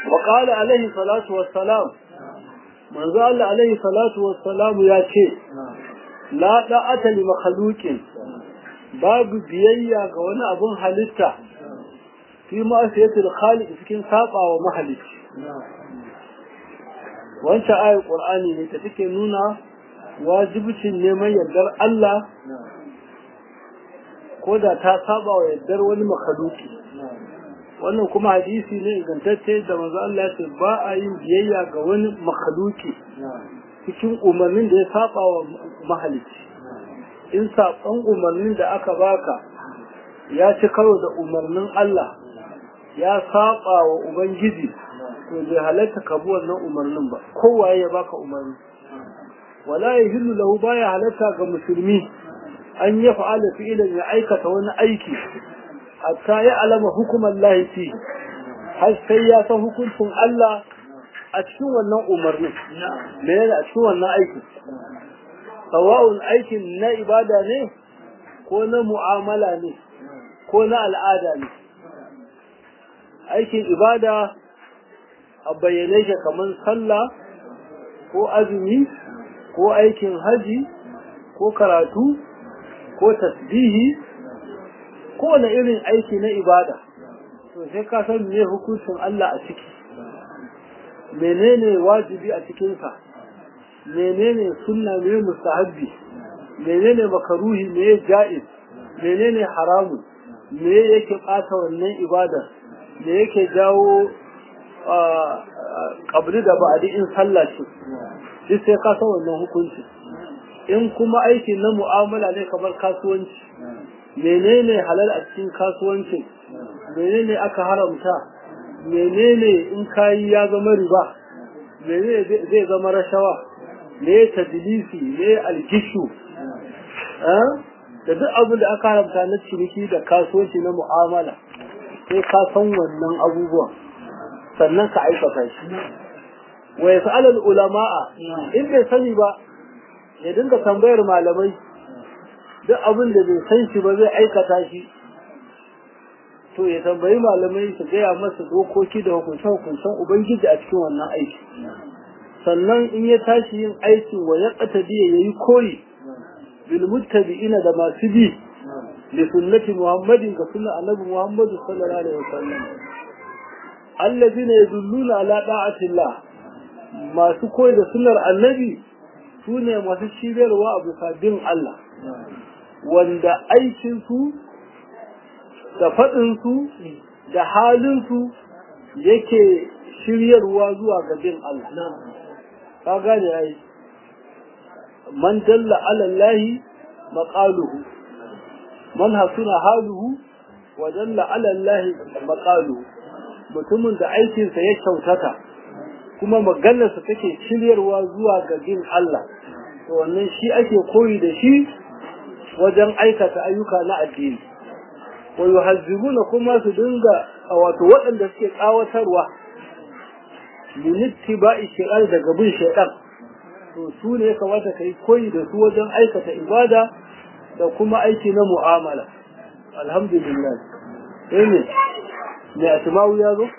wa qala alaihi salatu wassalam manzo Allah alaihi salatu wassalam ya ce la da'ata li makhluqin babu biyayya ga wani abun halitta fi ma'asiyatul khaliq cikin sabawa mahalicci wancan ayar qur'ani ne ta take nuna wajibcin neman yardar Allah ko da ta saba wa yardar wani makhluki wannan kuma hadisi ne ingantacce da manzo Allah ya ce ba a yin biyayya ga wani makhluki cikin umarnin da ya saba wa mahalicci in saban umarnin da aka baka ya ci karo da umarnin Allah ya saba wa ubangiji to bai halatta ka bi wannan umarnin ba kowaye ya baka umarni wala yahillu lahu baya halatta ga musulmi an ya fa'ala fi'ilan ya aikata wani aiki hatta ya alama hukumar lahi har sai ya san hukuncin Allah a cikin wannan umarnin me yana a cikin wannan aiki sawa'un aikin na ibada ne ko na mu'amala ne ko na al'ada ne aikin ibada a bayyane shi kamar sallah ko azumi ko aikin haji ko karatu ko tasbihi ko wani irin aiki na ibada to sai ka san me hukuncin Allah a ciki menene wajibi a cikinsa menene sunna me mustahabbi menene makaruhi me ja'iz menene haramun me yake ɓata wannan ibada me yake jawo kabri da ba'adi in sallah ce duk sai ka san wannan hukunci in kuma aiki na mu'amala ne kamar kasuwanci menene halal a cikin kasuwancin menene aka haramta menene in kayi ya zama riba menene zai zama rashawa me tadlisi me algishu da duk abin da aka haramta na ciniki da kasuwanci na mu'amala sai ka san wannan abubuwan sannan ka aikata shi wa yas'al ulama'a in bai sani ba ya dinga tambayar malamai duk abin da bai san shi ba zai aikata shi to ya tambayi malamai su gaya masa dokoki da hukunce-hukuncen ubangiji a cikin wannan aiki sannan in ya tashi yin aikin wa ya biya ya yi koyi bil muttabi'ina da masu bi li sunnati muhammadin ga sunna annabi muhammadu sallallahu alaihi wasallam allazina yadulluna ala da'atillah masu koyi da sunnar annabi su ne masu shiryarwa a bisa bin Allah wanda aikinsu da faɗinsu da halinsu yake shiryarwa zuwa ga bin Allah ka gane ya yi man dalla alallahi maƙaluhu man hasuna haluhu wa dalla alallahi maƙaluhu mutumin da aikinsa ya kyautata kuma maganarsa take shiryarwa zuwa ga bin Allah to wannan shi ake koyi da shi wajen aikata ayyuka na addini wa yuhazzibuna kuma su dinga wato waɗanda suke tsawatarwa min ittiba'i shaytan daga bin shaytan to su ne ya kamata kai koyi da su wajen aikata ibada da kuma aiki na mu'amala alhamdulillah eh ne ne atmawu ya zo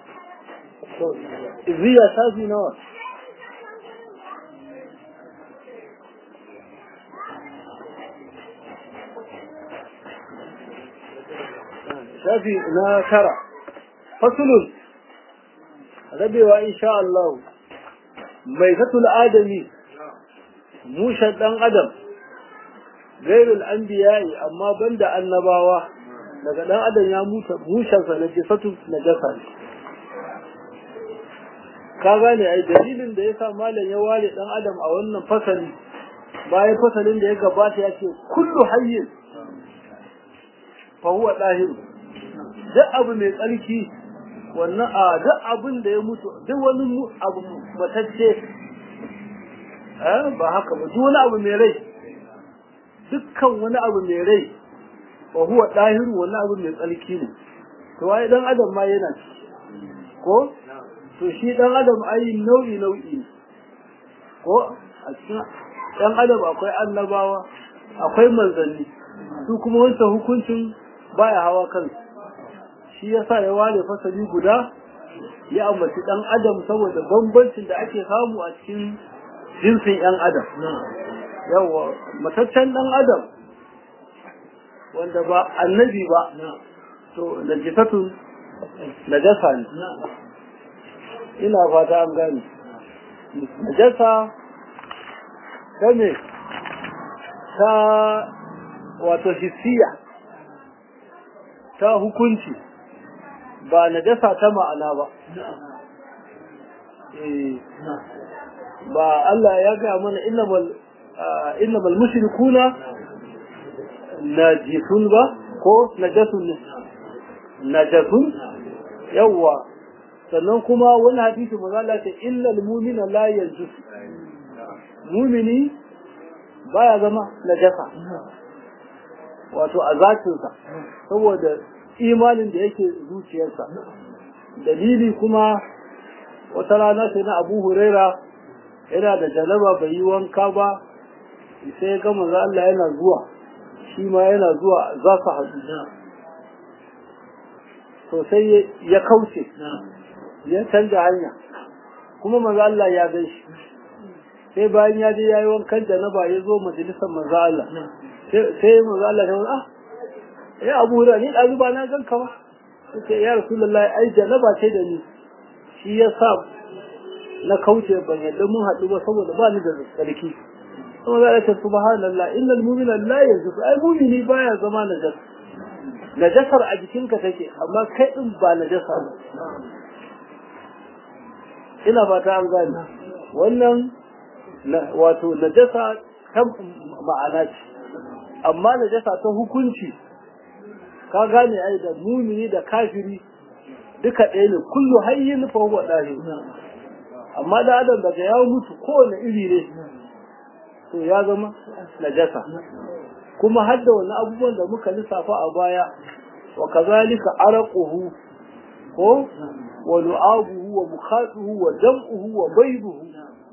Iziya shafi nawa? Shafi na tara. Fasulun, rabewa insha Allah, mai fatul adami, mushen ɗan adam, gairul an biyayi amma banda annabawa, daga ɗan adam ya mushensa na jisatu na jasa ne. ka gane ai dalilin da yasa malam ya ware dan adam a wannan fasali bayan fasalin da ya gabata ya ce kullu hayyin fa huwa dahir duk abu mai tsarki wannan a duk abin da ya mutu duk wani abu matacce eh ba haka ba duk wani abu mai rai dukkan wani abu mai rai fa huwa dahir wannan abu mai tsarki ne to wai dan adam ma yana ko to shi dan adam ai nau'i nau'i ko a cikin dan adam akwai annabawa akwai manzanni su kuma wancan hukuncin baya hawa kansu shi yasa ya ware fasali guda ya ambaci dan adam saboda bambancin da ake samu a cikin jinsin yan adam yawa mataccen dan adam wanda ba annabi ba to najisatun najasa ne ina fata an gane najasa ta me ta wato hissiya ta hukunci ba najasa ta ma'ana ba ba Allah ya gaya mana innamal innamal mushrikuna najisun ba ko najasun ne najasun yawwa sannan kuma wani hadisi maza Allah ce illal mu'mina la yanjus mu'mini baya zama najasa wato a zatinsa saboda imanin da yake zuciyarsa dalili kuma wata rana sai na abu huraira yana da janaba bai yi wanka ba sai ga manzo Allah yana zuwa shi ma yana zuwa za su haɗu to sai ya kauce ya canza hanya kuma manzo Allah ya gan shi sai bayan ya je yayi wankan janaba ya zo majalisar manzo Allah sai manzo Allah ya ah ya Abu Hurairah ni dazu ba na ganka ba sai ya Rasulullahi ai janaba ce da ni shi ya sa na kauce ban yadda mun haɗu ba saboda ba ni da tsarki kuma za a ce subhanallah innal mu'mina la yanzu ai mu'mini baya zama najas najasar a jikinka take amma kai din ba najasa ba ina fata an gane wannan wato najasa ta ma'ana ce amma najasa ta hukunci ka gane ai da mumini da kafiri duka ɗaya ne kullu hayyin fa huwa dahi amma da adam daga ya mutu kowane iri ne to ya zama najasa kuma har da wani abubuwan da muka lissafa a baya wa kazalika araquhu ko wa lu'abuhu wa mukhatuhu wa dam'uhu wa bayduhu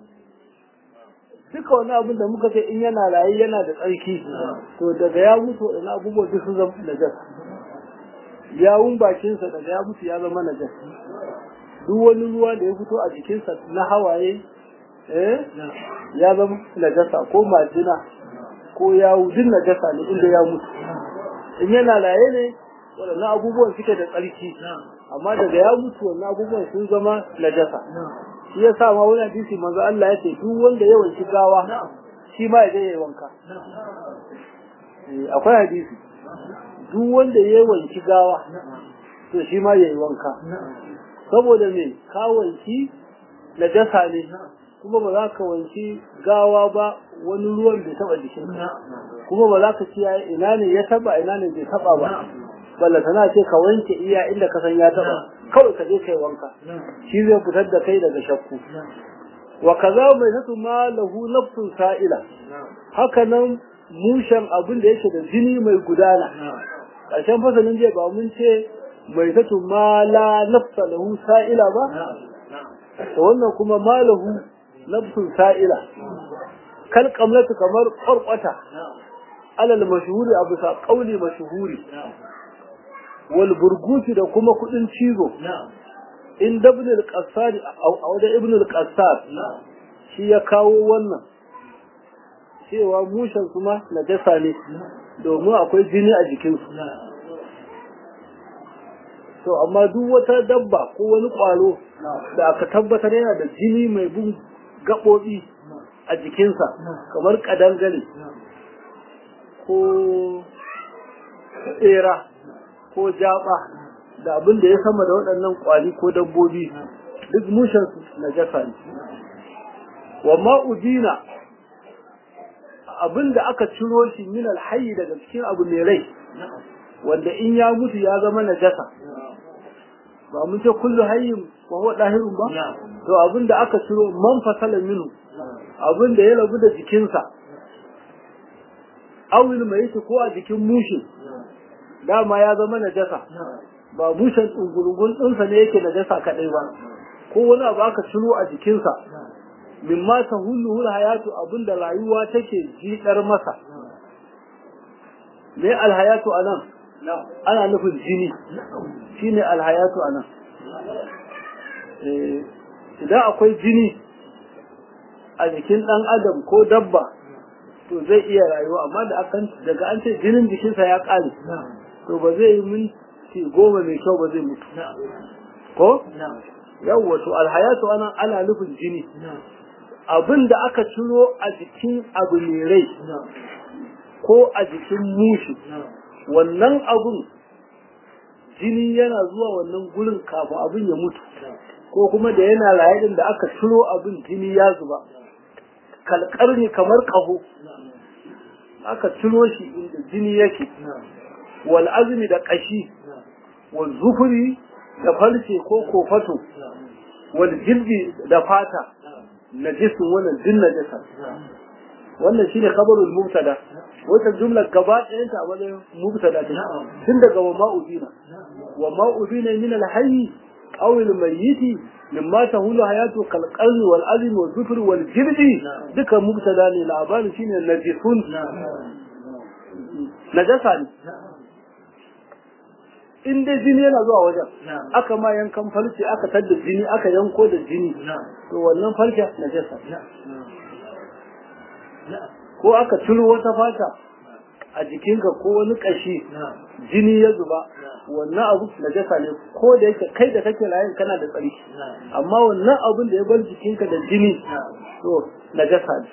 duka wani abin da muka ce in yana raye yana da tsarki to daga ya mutu wani abubuwa duk sun zama najasa yawun bakinsa daga ya mutu ya zama najasa duk wani ruwa da ya fito a jikinsa na hawaye eh ya zama najasa ko majina ko yawu duk najasa ne inda ya mutu in yana raye ne waɗannan abubuwan suke da tsarki amma daga ya mutu wannan abubuwan sun zama najasa shi ya sa ma wani hadisi manzo Allah ya ce duk wanda ya wanki gawa shi ma ya je ya wanka akwai hadisi duk wanda ya wanki gawa to shi ma ya yi wanka saboda me ka wanki najasa ne kuma ba za ka wanki gawa ba wani ruwan bai taba jikin kuma ba za ka kiyaye ina ne ya taba ina ne bai taba ba balla tana ce ka wanke iya inda ka san ya taba kawai ka je kai wanka shi zai fitar da kai daga shakku wa kaza mai satu ma lahu nafsun sa'ila haka nan mushen abin da yake da jini mai gudana ƙarshen fasalin jiya ba mun ce mai satu ma la nafsa lahu sa'ila ba to wannan kuma ma lahu nafsun sa'ila kal kamlatu kamar ƙwarƙwata alal mashhuri abu sa ƙauli mashhuri wal burgusi da kuma kudin cizo in dabn al-qassar a wajen ibn al-qassar shi ya kawo wannan cewa mushen kuma najasa ne domin akwai jini a jikinsu to amma duk wata dabba ko wani kwaro da aka tabbatar yana da jini mai bin gaɓoɓi a jikinsa kamar ƙadangare ko tsera ko jaba da abin da ya sama da waɗannan ƙwari ko dabbobi duk mushen na jasa ne wa ma'udina abin da aka ciro shi min alhayi daga cikin abu mai rai wanda in ya mutu ya zama najasa ba mun ce kullu hayyin wa huwa dahirun ba to abin da aka ciro man fasala minhu abin da ya rabu da jikinsa awil mai ko a jikin mushe dama ya zama najasa ba bushen tsungurungun ɗinsa ne yake najasa kaɗai ba ko wani abu aka ciro a jikinsa min ma ta hulluhul hayatu abinda rayuwa take jiɗar masa me alhayatu anan ana nufin jini shine alhayatu anan idan akwai jini a jikin ɗan adam ko dabba to zai iya rayuwa amma da akan daga an ce jinin jikinsa ya ƙare to ba zai yi minti goma mai kyau ba zai mutu ko yawwa to alhayatu ana ana nufin jini abin da aka ciro a jikin abu mai rai ko a jikin mushi wannan abun jini yana zuwa wannan gurin kafin abin ya mutu ko kuma da yana raye din da aka ciro abin jini ya zuba kalkar ne kamar kaho aka ciro shi inda jini yake wal azmi da kashi wal zufuri da farce ko kofato wal jildi da fata najisun wannan din najasa wannan shine khabarul mubtada wata jumla gaba ɗayan ta wani mubtada ta tun daga wa ma'udina wa ma'udina min al-hayy aw al-mayyit mimma tahulu hayatu kal qalbi wal azmi wal zufr wal jildi duka mubtada ne labarin shine najisun najasa ne in dai jini yana zuwa wajen aka ma yankan farce aka tadda jini aka yanko da jini to wannan farce najasa ko aka ciro wata fata a jikinka ko wani kashi jini ya zuba wannan abu najasa ne ko da yake kai da kake layin kana da tsarki amma wannan abun da ya bar jikinka da jini to najasa ne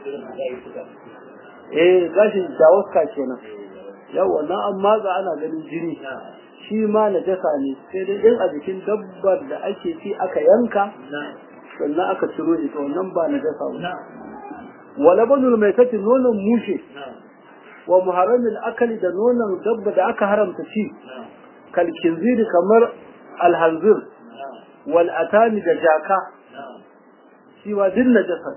eh gashin jawaska kenan yau wannan an matsa ana ganin jini shi ma najasa ne sai dai in a jikin dabbar da ake ci aka yanka sannan aka ciro shi to wannan ba najasa ba wala banul mai kace nonon mushe wa muharramin akali da nonon dabba da aka haramta ci kal kinziri kamar alhanzir wal atani da jaka shi wa din najasa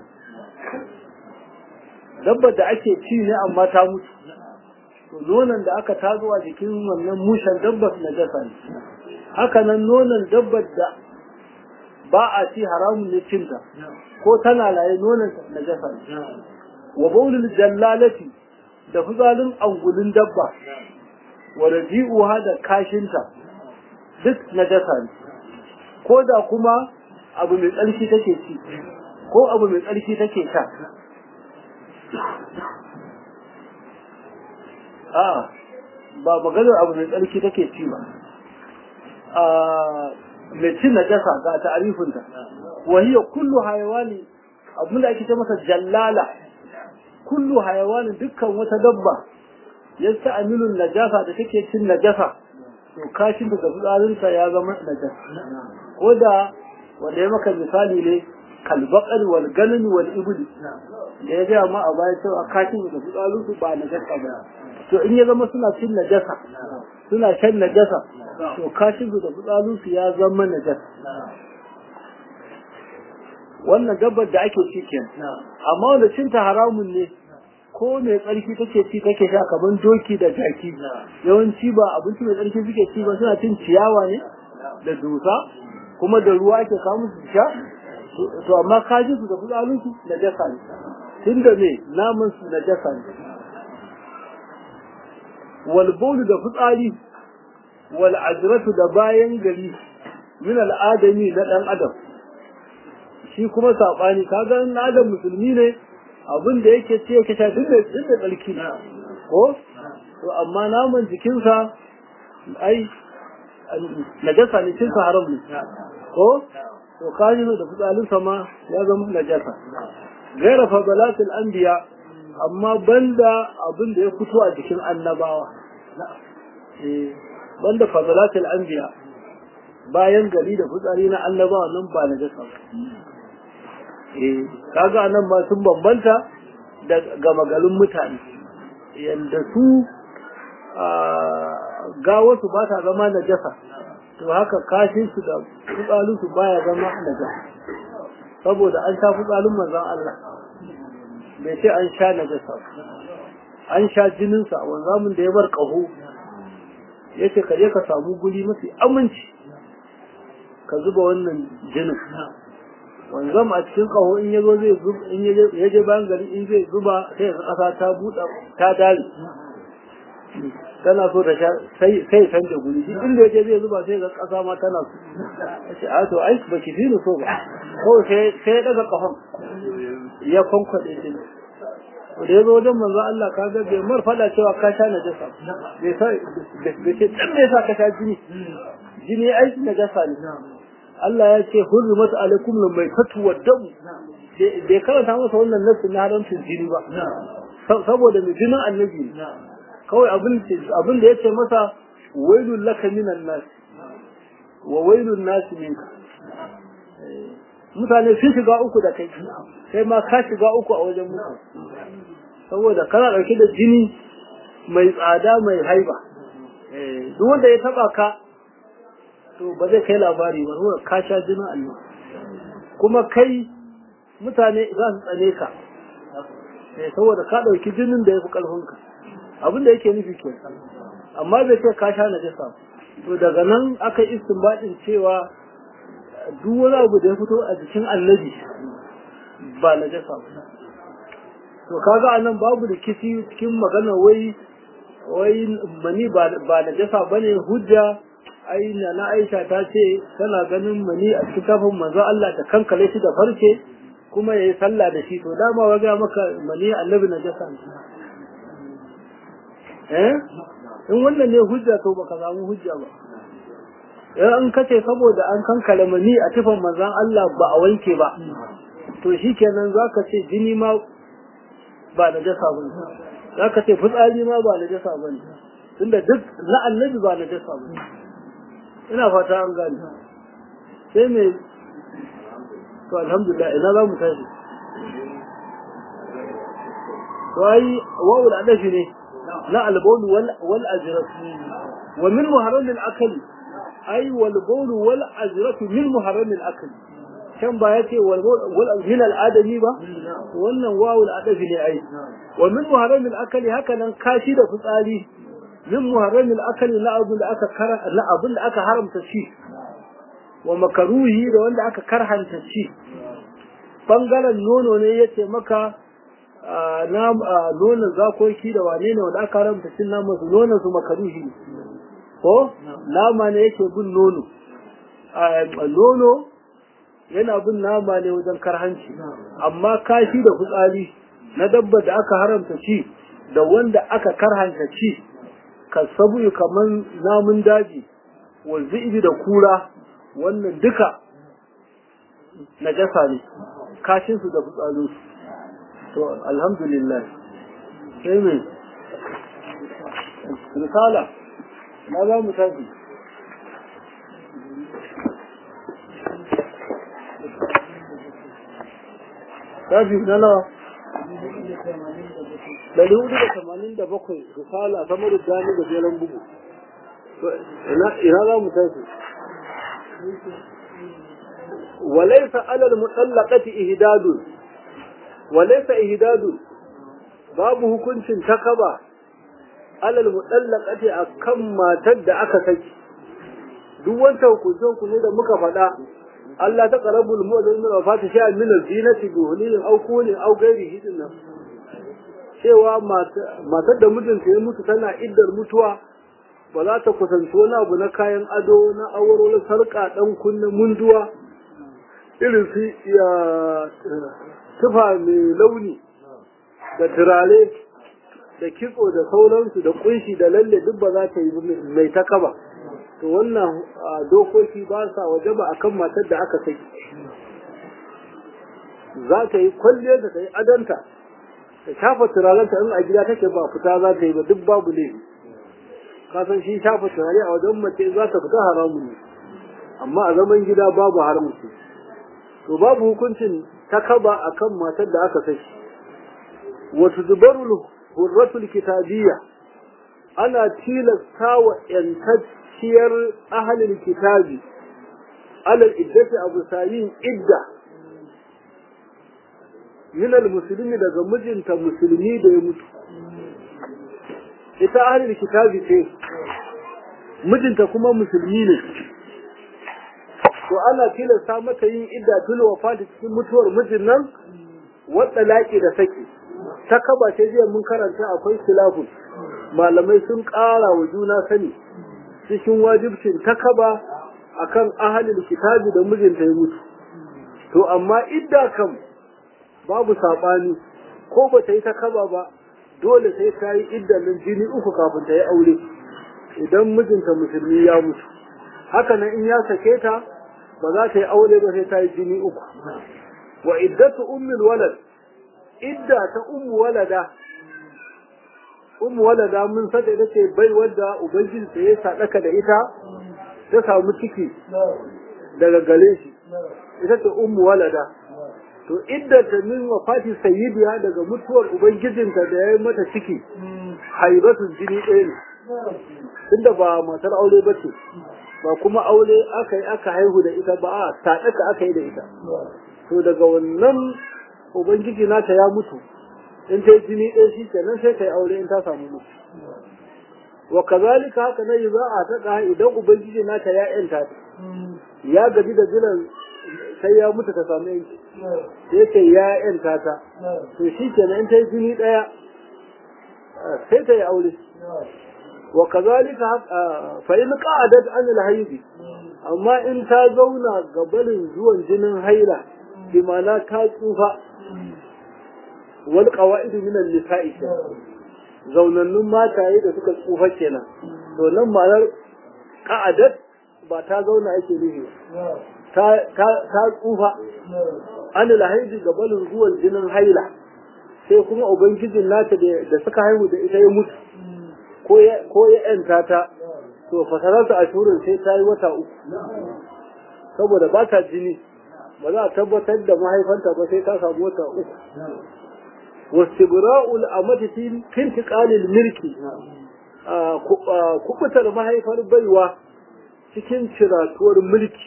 dabba da ake ci ne amma ta mutu to nonon da aka tazo a jikin wannan mushen dabbar najasa ne haka nan nonon dabbar da ba a ci haramun ne cinta ko tana laye nonon najasa ne wa baulul jallalati da fitsarin angulin dabba wa raji'uha da kashinta duk najasa ne ko da kuma abu mai tsarki take ci ko abu mai tsarki take sha a ba maganar abu mai tsarki take ci ba a mai cin najasa ga ta'arifinta wa hiya kullu hayawani abinda ake ce masa jallala kullu hayawani dukkan wata dabba yasta'milu najasa da take cin najasa to kashin da fitsarinsa ya zama najasa ko da wanda ya maka misali ne kalbaqal wal ganami wal ibli da ya gaya ma a baya cewa kashin da fitsarinsu ba najasa ba to in ya zama suna cin najasa suna shan najasa to kashin da fitsarinsu ya zama najasa wannan dabbar da ake ci kenan amma wanda cinta haramun ne ko mai tsarki take ci take sha kaman doki da jaki yawanci ba abinci mai tsarki suke ci ba suna cin ciyawa ne da dusa kuma da ruwa ake kawo su sha to amma kaji su da fitsarin su na jasa ne tunda me naman su na jasa ne wal bawlu da fitsari wal ajratu da bayan gari min al adami na dan adam shi kuma sabani kaga in adam musulmi ne abin da yake ce yake sha duk da duk da tsarki ko to amma naman jikinsa ai najasa ne cinsa haram ne ko to kaji da fitsalin sama ya zama najasa gaira fadalatul anbiya amma banda abin da ya fito a jikin annabawa eh banda fadalatul anbiya bayan gari da fitsari na annabawa nan ba najasa ba eh kaga nan ma sun bambanta da gama garin mutane yanda su ga wasu ba ta zama najasa to haka kashin su da fitsalin su baya zama najasa saboda an sha fitsalin manzon Allah bai ce an sha najasa an sha jinin sa wanda mun da ya bar kaho yace ka je ka samu guri mafi aminci ka zuba wannan jinin wanzam a cikin kaho in yazo zai zuba in yaje bayan gari in zai zuba sai ga kasa ta buɗa ta dare tana so ta sha sai sai canja guri duk inda yaje zai zuba sai ga kasa ma tana so ce a to ai ba ki fi so ba kawai sai sai ya daga kafan ya konkwade shi da ya zo wajen manzo Allah ka ga bai mar fada cewa ka sha najasa bai sa bai ce dan me yasa ka sha jini jini ai najasa ne Allah ya ce hurrimat alaikum lamaitatu waddamu bai karanta masa wannan nasu na haramcin jini ba saboda mai jinin annabi kawai abin da ya ce masa wailun laka minan nas wa wailun nasi minka mutane sun shiga uku da kai sai ma ka shiga uku a wajen mutu saboda kana ɗauke da jini mai tsada mai haiba duk wanda ya taba ka to ba zai kai labari ba saboda ka sha jinin Allah kuma kai mutane za su tsane ka saboda ka ɗauki jinin da ya fi ƙarfinka abin da yake nufi ke amma bai ce ka sha najasa to daga nan aka yi istinbadin cewa duk wani abu da ya fito a jikin annabi ba najasa ba to kaga anan babu da kisi cikin magana wai wai mani ba najasa bane hujja ai na Aisha ta ce tana ganin mani a cikin kafin manzo Allah ta kankale shi da farce kuma yayi sallah da shi to dama waga maka mani annabi najasa ne eh in wannan ne hujja to baka samu hujja ba in kace saboda an kankale mani a tufan manzon Allah ba a wanke ba to shikenan zaka ce jini ma ba najasa bane zaka ce fitsari ma ba najasa bane tunda duk na annabi ba najasa bane ina fata an gane sai me to alhamdulillah ina za mu tashi to ai wawul adafi ne na albaulu wal wal ajrat wa min muharram al akl ai wal baulu wal ajrat min muharram al akl kan ba yace wal wal min al adami ba wannan wawul adafi ne ai wa min muharram al akl haka nan kashi da fitsari min muharram al akl la abun da aka kara la abun da aka haramta shi wa makaruhi da wanda aka karhanta shi bangaren nono ne yace maka na nonon zakoki da wane ne wanda aka haramta cin naman su nonon su makaruhi ne ko nama ne yake bin nono nono yana bin nama ne wajen karhanci amma kashi da fitsari na dabba da aka haramta ci da wanda aka karhanta ci ka sabu kamar namun daji wa zibi da kura wannan duka najasa ne kashinsu da fitsarinsu to alhamdulillah sai mai risala na za mu tafi tafi na nawa dari hudu da tamanin da bakwai risala ta mara gani da jeren bugu ina za mu tafi وليس على المطلقة إهداد وليس إهداد باب hukuncin takaba alal mutallaqati akan matar da aka saki duk wanda hukuncin ku ne da muka faɗa Allah ta qarabul mu'min wa fata sha min al-zinati bi hulil aw kulin aw ghairihi dinnan cewa matar da mijinta ya mutu tana iddar mutuwa ba za ta kusanci wani abu na kayan ado na awarwar sarƙa ɗan kunne munduwa irin su ya tufa mai launi da turare da kitso da sauransu da kunshi da lalle duk ba za ta yi mai ta kaba to wannan dokoki ba sa waje ba akan matar da aka saki za ta yi kwalliyar da ta yi adanta ta shafa turarenta in a gida take ba fita za ta yi ba duk babu ne kasan shi shafa turare a wajen mace za ta fita haramun ne amma a zaman gida babu haramci to babu hukuncin takaba akan matar da aka saki wa tudbaru hurratul kitabiyya ana tilasta wa yantacciyar ahalin kitabi alal iddati abu sayin idda min musulmi daga mijinta musulmi da ya mutu ita ahalin kitabi ce mijinta kuma musulmi ne to ana tilasta mata yin idda tul wafati cikin mutuwar mijin nan wadda laƙi da saki ta kaba ce jiya mun karanta akwai silafun malamai sun ƙara wa juna sani cikin wajibcin takaba akan ahalin kitabi da mijinta ya mutu to amma idda kam babu saɓani ko ba ta yi takaba ba dole sai ta yi iddanin jini uku kafin ta yi aure idan mijinta musulmi ya mutu haka nan in ya sake ta ba za ta yi aure ba sai ta yi jini uku wa iddatu ummul walad idda ta ummu walada ummu walada mun saka ita ce bai wadda ubangiji ta ya sadaka da ita ta samu ciki daga gare shi ita ce ummu walada to idda ta min wafati sayyidiya daga mutuwar ubangijinta da ya yi mata ciki haibatu jini ɗaya ne tunda ba matar aure ba ce ba kuma aure aka yi aka haihu da ita ba a sadaka aka yi da ita to daga wannan ubangiji nata ya mutu in ta yi jini ɗaya shi kenan sai ta yi aure in ta samu mutu wa kazalika haka na yi za a taɗa idan ubangiji nata ya yanta ta ya gaji da jiran sai ya mutu ta samu yanki sai ce ya yanta ta to shi kenan in ta yi jini ɗaya sai ta yi aure wa kazalika fa in qa'adat an al amma in ta zauna gabanin zuwan jinin haila bi ma'ana ta tsufa wal qawaid min an-nisa'i zaunannun mataye da suka tsufa kenan to nan ma'anar qa'adat ba ta zauna yake nufi ta ta ta tsufa an al-hayd gabanin zuwan jinin haila sai kuma ubangijin nata da suka haihu da ita ya mutu ko ya ko ya yanta ta to fasararta a shurin sai ta yi wata uku saboda ba ta jini ba za a tabbatar da mahaifanta ba sai ta samu wata uku wastibra'ul amati fi intiqalil milki kubutar mahaifar baiwa cikin ciratuwar mulki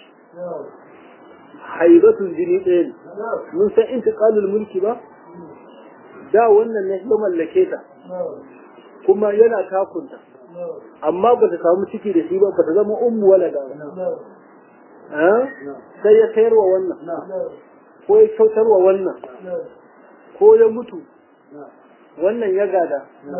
haibatun jini ɗaya ne mun san intiqalul mulki ba da wannan ne ya mallake ta kuma yana takunta amma ba ta samu ciki da shi ba ba ta zama ummu walada ba sai ya sayarwa wannan ko ya kyautarwa wannan ko ya mutu wannan ya gada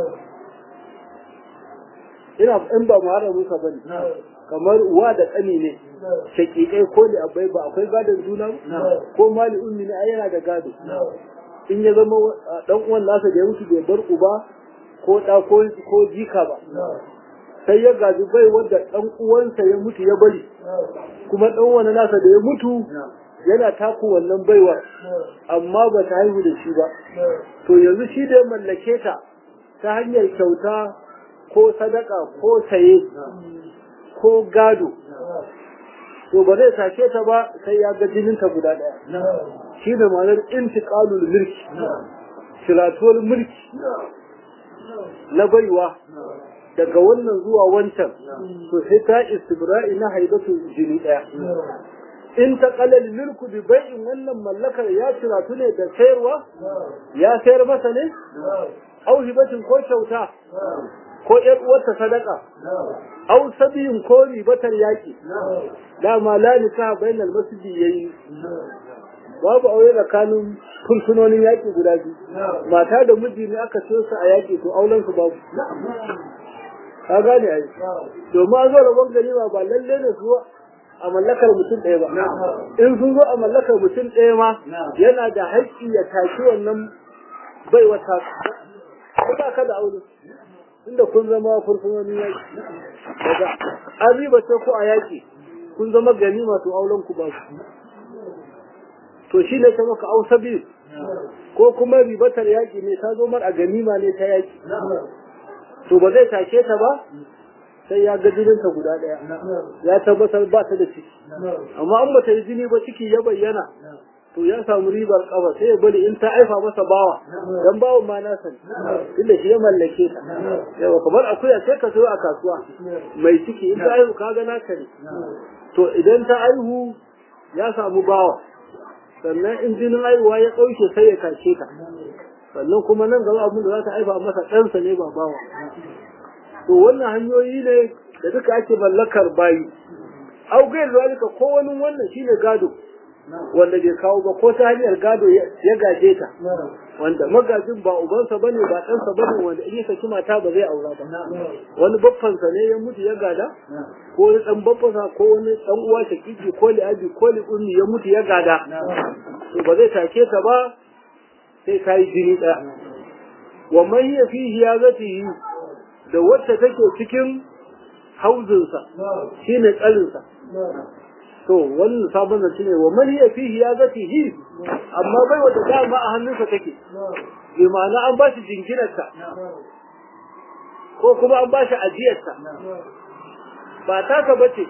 ina in ba mu hada musa bane kamar uwa da ƙani ne shakikai ko da abai ba akwai gadon juna ko mali ummi ne yana da gado in ya zama dan uwan nasa da ya mutu bai bar uba ko da ko jika ba sai ya gaji bai wanda dan uwansa ya mutu ya bari kuma dan wani nasa da ya mutu yana taku wannan baiwar amma ba ta haihu da shi ba to yanzu shi da ya mallake ta ta hanyar kyauta ko sadaka ko saye ko gado to ba zai sake ta ba sai ya ga jininta guda ɗaya shi da ma'anar intiqalul mulki shiratuwar mulki na baiwa daga wannan zuwa wancan to sai ta istibra'i na haibatu jini ɗaya in ta kalal milku bi bai'in wannan mallakar ya ciratu ne da sayarwa ya sayar masa ne au hibatin ko kyauta ko ƴar uwarta sadaka au sabiyin ko ribatar yaki dama la nikaha bainal masjidi yayi babu aure tsakanin fursunonin yaƙi guda biyu mata da miji ne aka ce su a yaƙi to auren su babu ka gane ai domin an zo rabon ganima ba lalle ne su a mallakar mutum ɗaya ba in sun zo a mallakar mutum ɗaya ma yana da haƙƙi ya tashi wannan bai wata ko ba ka da aure inda kun zama fursunonin yaƙi daga an riba ce ko a yaƙi kun zama ganima to auren ku babu to shi ne ta maka ausa biyu ko kuma ribatar yaƙi ne ta zo mar a ganima ne ta yaƙi to ba zai tashe ta ba sai ya ga jininta guda ɗaya ya tabbatar ba ta da ciki amma an bata yi jini ba ciki ya bayyana to ya samu ribar kafa sai ya bari in ta aifa masa bawa dan bawan ma na sani tunda shi ya mallake ta yawa kamar akuya sai ka sayo a kasuwa mai ciki in ta aihu ka ga naka ne to idan ta aihu ya samu bawa sannan in jinin aihuwa ya ɗauke sai ya tashe ta sannan kuma nan gaba abin da za ta haifa masa ɗansa ne ba bawa to wannan hanyoyi ne da duka ake mallakar bayi au gair zalika ko wani wannan shine gado wanda bai kawo ba ko ta hanyar gado ya gaje ta wanda magajin ba ubansa bane ba ɗansa bane wanda in ya saki mata ba zai aura ba wani baffansa ne ya mutu ya gada ko wani ɗan baffansa ko wani ɗan uwa shakiki ko li'abi ko li'ummi ya mutu ya gada to ba zai take ta ba sai ta yi jini ɗaya wa man hiya fihi ya zatihi da wacce take cikin hauzinsa shine tsarinsa to wannan sabon da shine wa man hiya fihi ya zatihi amma bai wata dama a hannunsa take bi ma'ana an ba shi jinginarta ko kuma an ba shi ajiyarta ba taka bace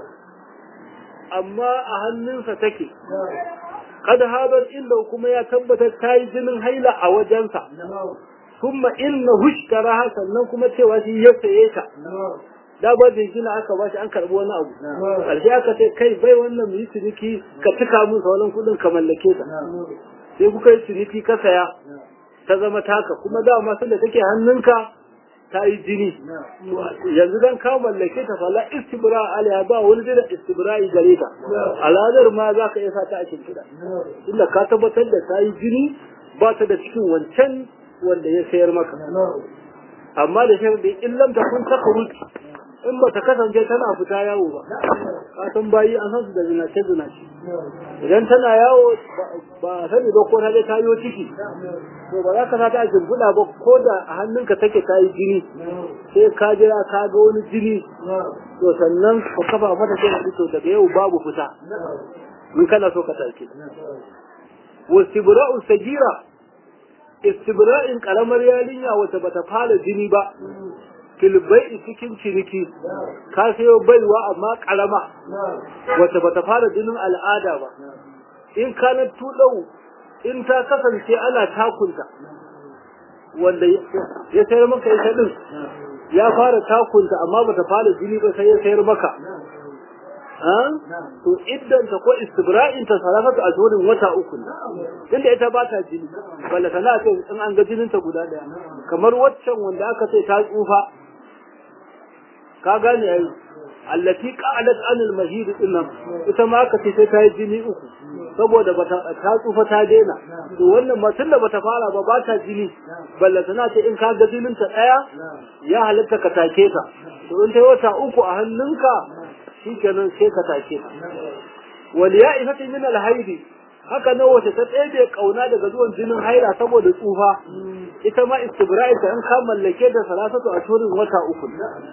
amma a hannunsa take kad habar illa kuma ya tabbatar ta yi jinin haila a wajensa kuma inna hushkara sannan kuma cewa shi ya saye ta da ba da gina aka bashi an karbi wani abu karshe aka ce kai bai wannan mu yi ciniki ka cika mun sauran kudin ka mallake ta sai kuka yi ciniki ka saya ta zama taka kuma dama sun da take hannunka ta yi jini yanzu dan ka mallake ta fala istibra alaiha ba wani da istibra'i gare ta aladar ma za ka iya sa ta a shimfiɗa inda ka tabbatar da ta yi jini ba ta da cikin wancan wanda ya sayar maka amma da sharadi in lam takun takhruj in ba ta kasance tana fita yawo ba ka san bayi an san su da zinace zinace idan tana yawo ba sani ba ko ta je ta yi ciki to ba za ka sa ta a jimbuɗa ba ko da a hannunka take ta yi jini sai ka jira ka ga wani jini to sannan ka kafa mata sai ka to daga yau babu fita in kana so ka take wastibra'u sagira istibra'in karamar yarinya wata bata fara jini ba filbai cikin ciniki ka sayo baiwa amma karama wata bata fara jinin al'ada ba in kana tudau in ta kasance ana takunta wanda ya sayar maka ita din ya fara takunta amma bata fara jini ba sai ya sayar maka to iddan ta ko istibra'in ta salafatu ashhurin wata uku tunda ita ba ta jini balla tana ce in an ga jinin ta guda daya kamar waccan wanda aka ce ta tsufa ka gane yayi allati qa'alat anil mahid dinnan ita ma aka ce sai ta yi jini uku saboda bata ta tsufa ta daina to wannan ma tunda bata fara ba ba ta jini balla tana ce in ka ga jinin ta daya ya halatta ka take ta to in ta wata uku a hannunka shikenan sai ka take ta wal ya'ifati min al haidi haka nan wace ta tsebe kauna daga zuwan jinin haila saboda tsufa ita ma istibra'i ta in ka mallake da salasatu a turin wata uku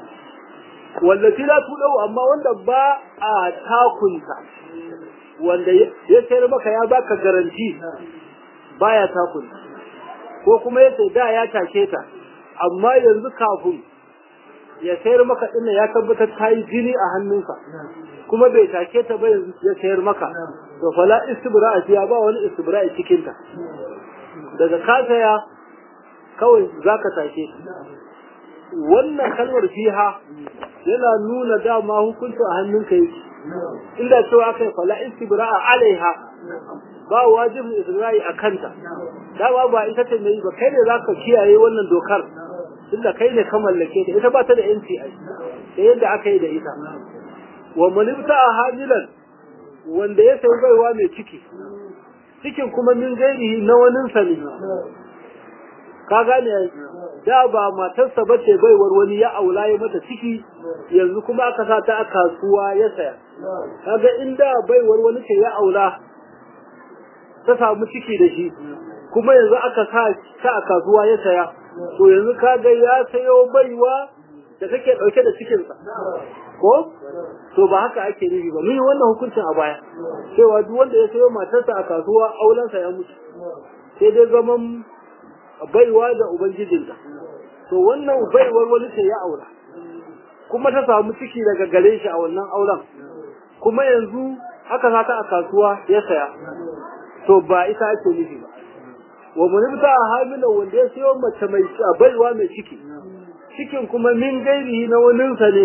wallafi la tudau amma wanda ba a takunta wanda ya sayar maka ya baka garanti baya takunta ko kuma yace da ya take ta amma yanzu kafin ya sayar maka din ya tabbatar ta yi jini a hannunsa kuma bai take ta ba yanzu ya sayar maka to fala istibra'a ya ba wani istibra'a cikin ta daga ka saya kawai zaka take wannan kalmar fiha yana nuna dama hukunci a hannunka yake inda cewa aka yi fala istibra'a alaiha ba wajibin istibra'i a kanta dama ba ita ce mai ba kai ne zaka kiyaye wannan dokar tunda kai ne ka mallake ta ita ba ta da yanci ai da yadda aka yi da ita wa manibta a hamilan wanda ya sayi baiwa mai ciki cikin kuma min gairihi na waninsa ne ka gane da ba matarsa ba ce baiwar wani ya aula ya mata ciki yanzu kuma aka sa ta a kasuwa ya saya kaga inda baiwar wani ce ya aula ta samu ciki da shi kuma yanzu aka sa ta a kasuwa ya saya to yanzu kaga ya sayo baiwa da take dauke da cikinsa ko to ba haka ake nufi ba mun yi wannan hukuncin a baya cewa duk wanda ya sayo matarsa a kasuwa aulansa ya mutu sai dai zaman baiwa da ubangijinta to wannan baiwar wani ce ya aura kuma ta samu ciki daga gare shi a wannan auren kuma yanzu aka sata a kasuwa ya saya to ba ita ake nufi ba wa munibta a hamila wanda ya sayo mace mai baiwa mai ciki cikin kuma min gairihi na waninsa ne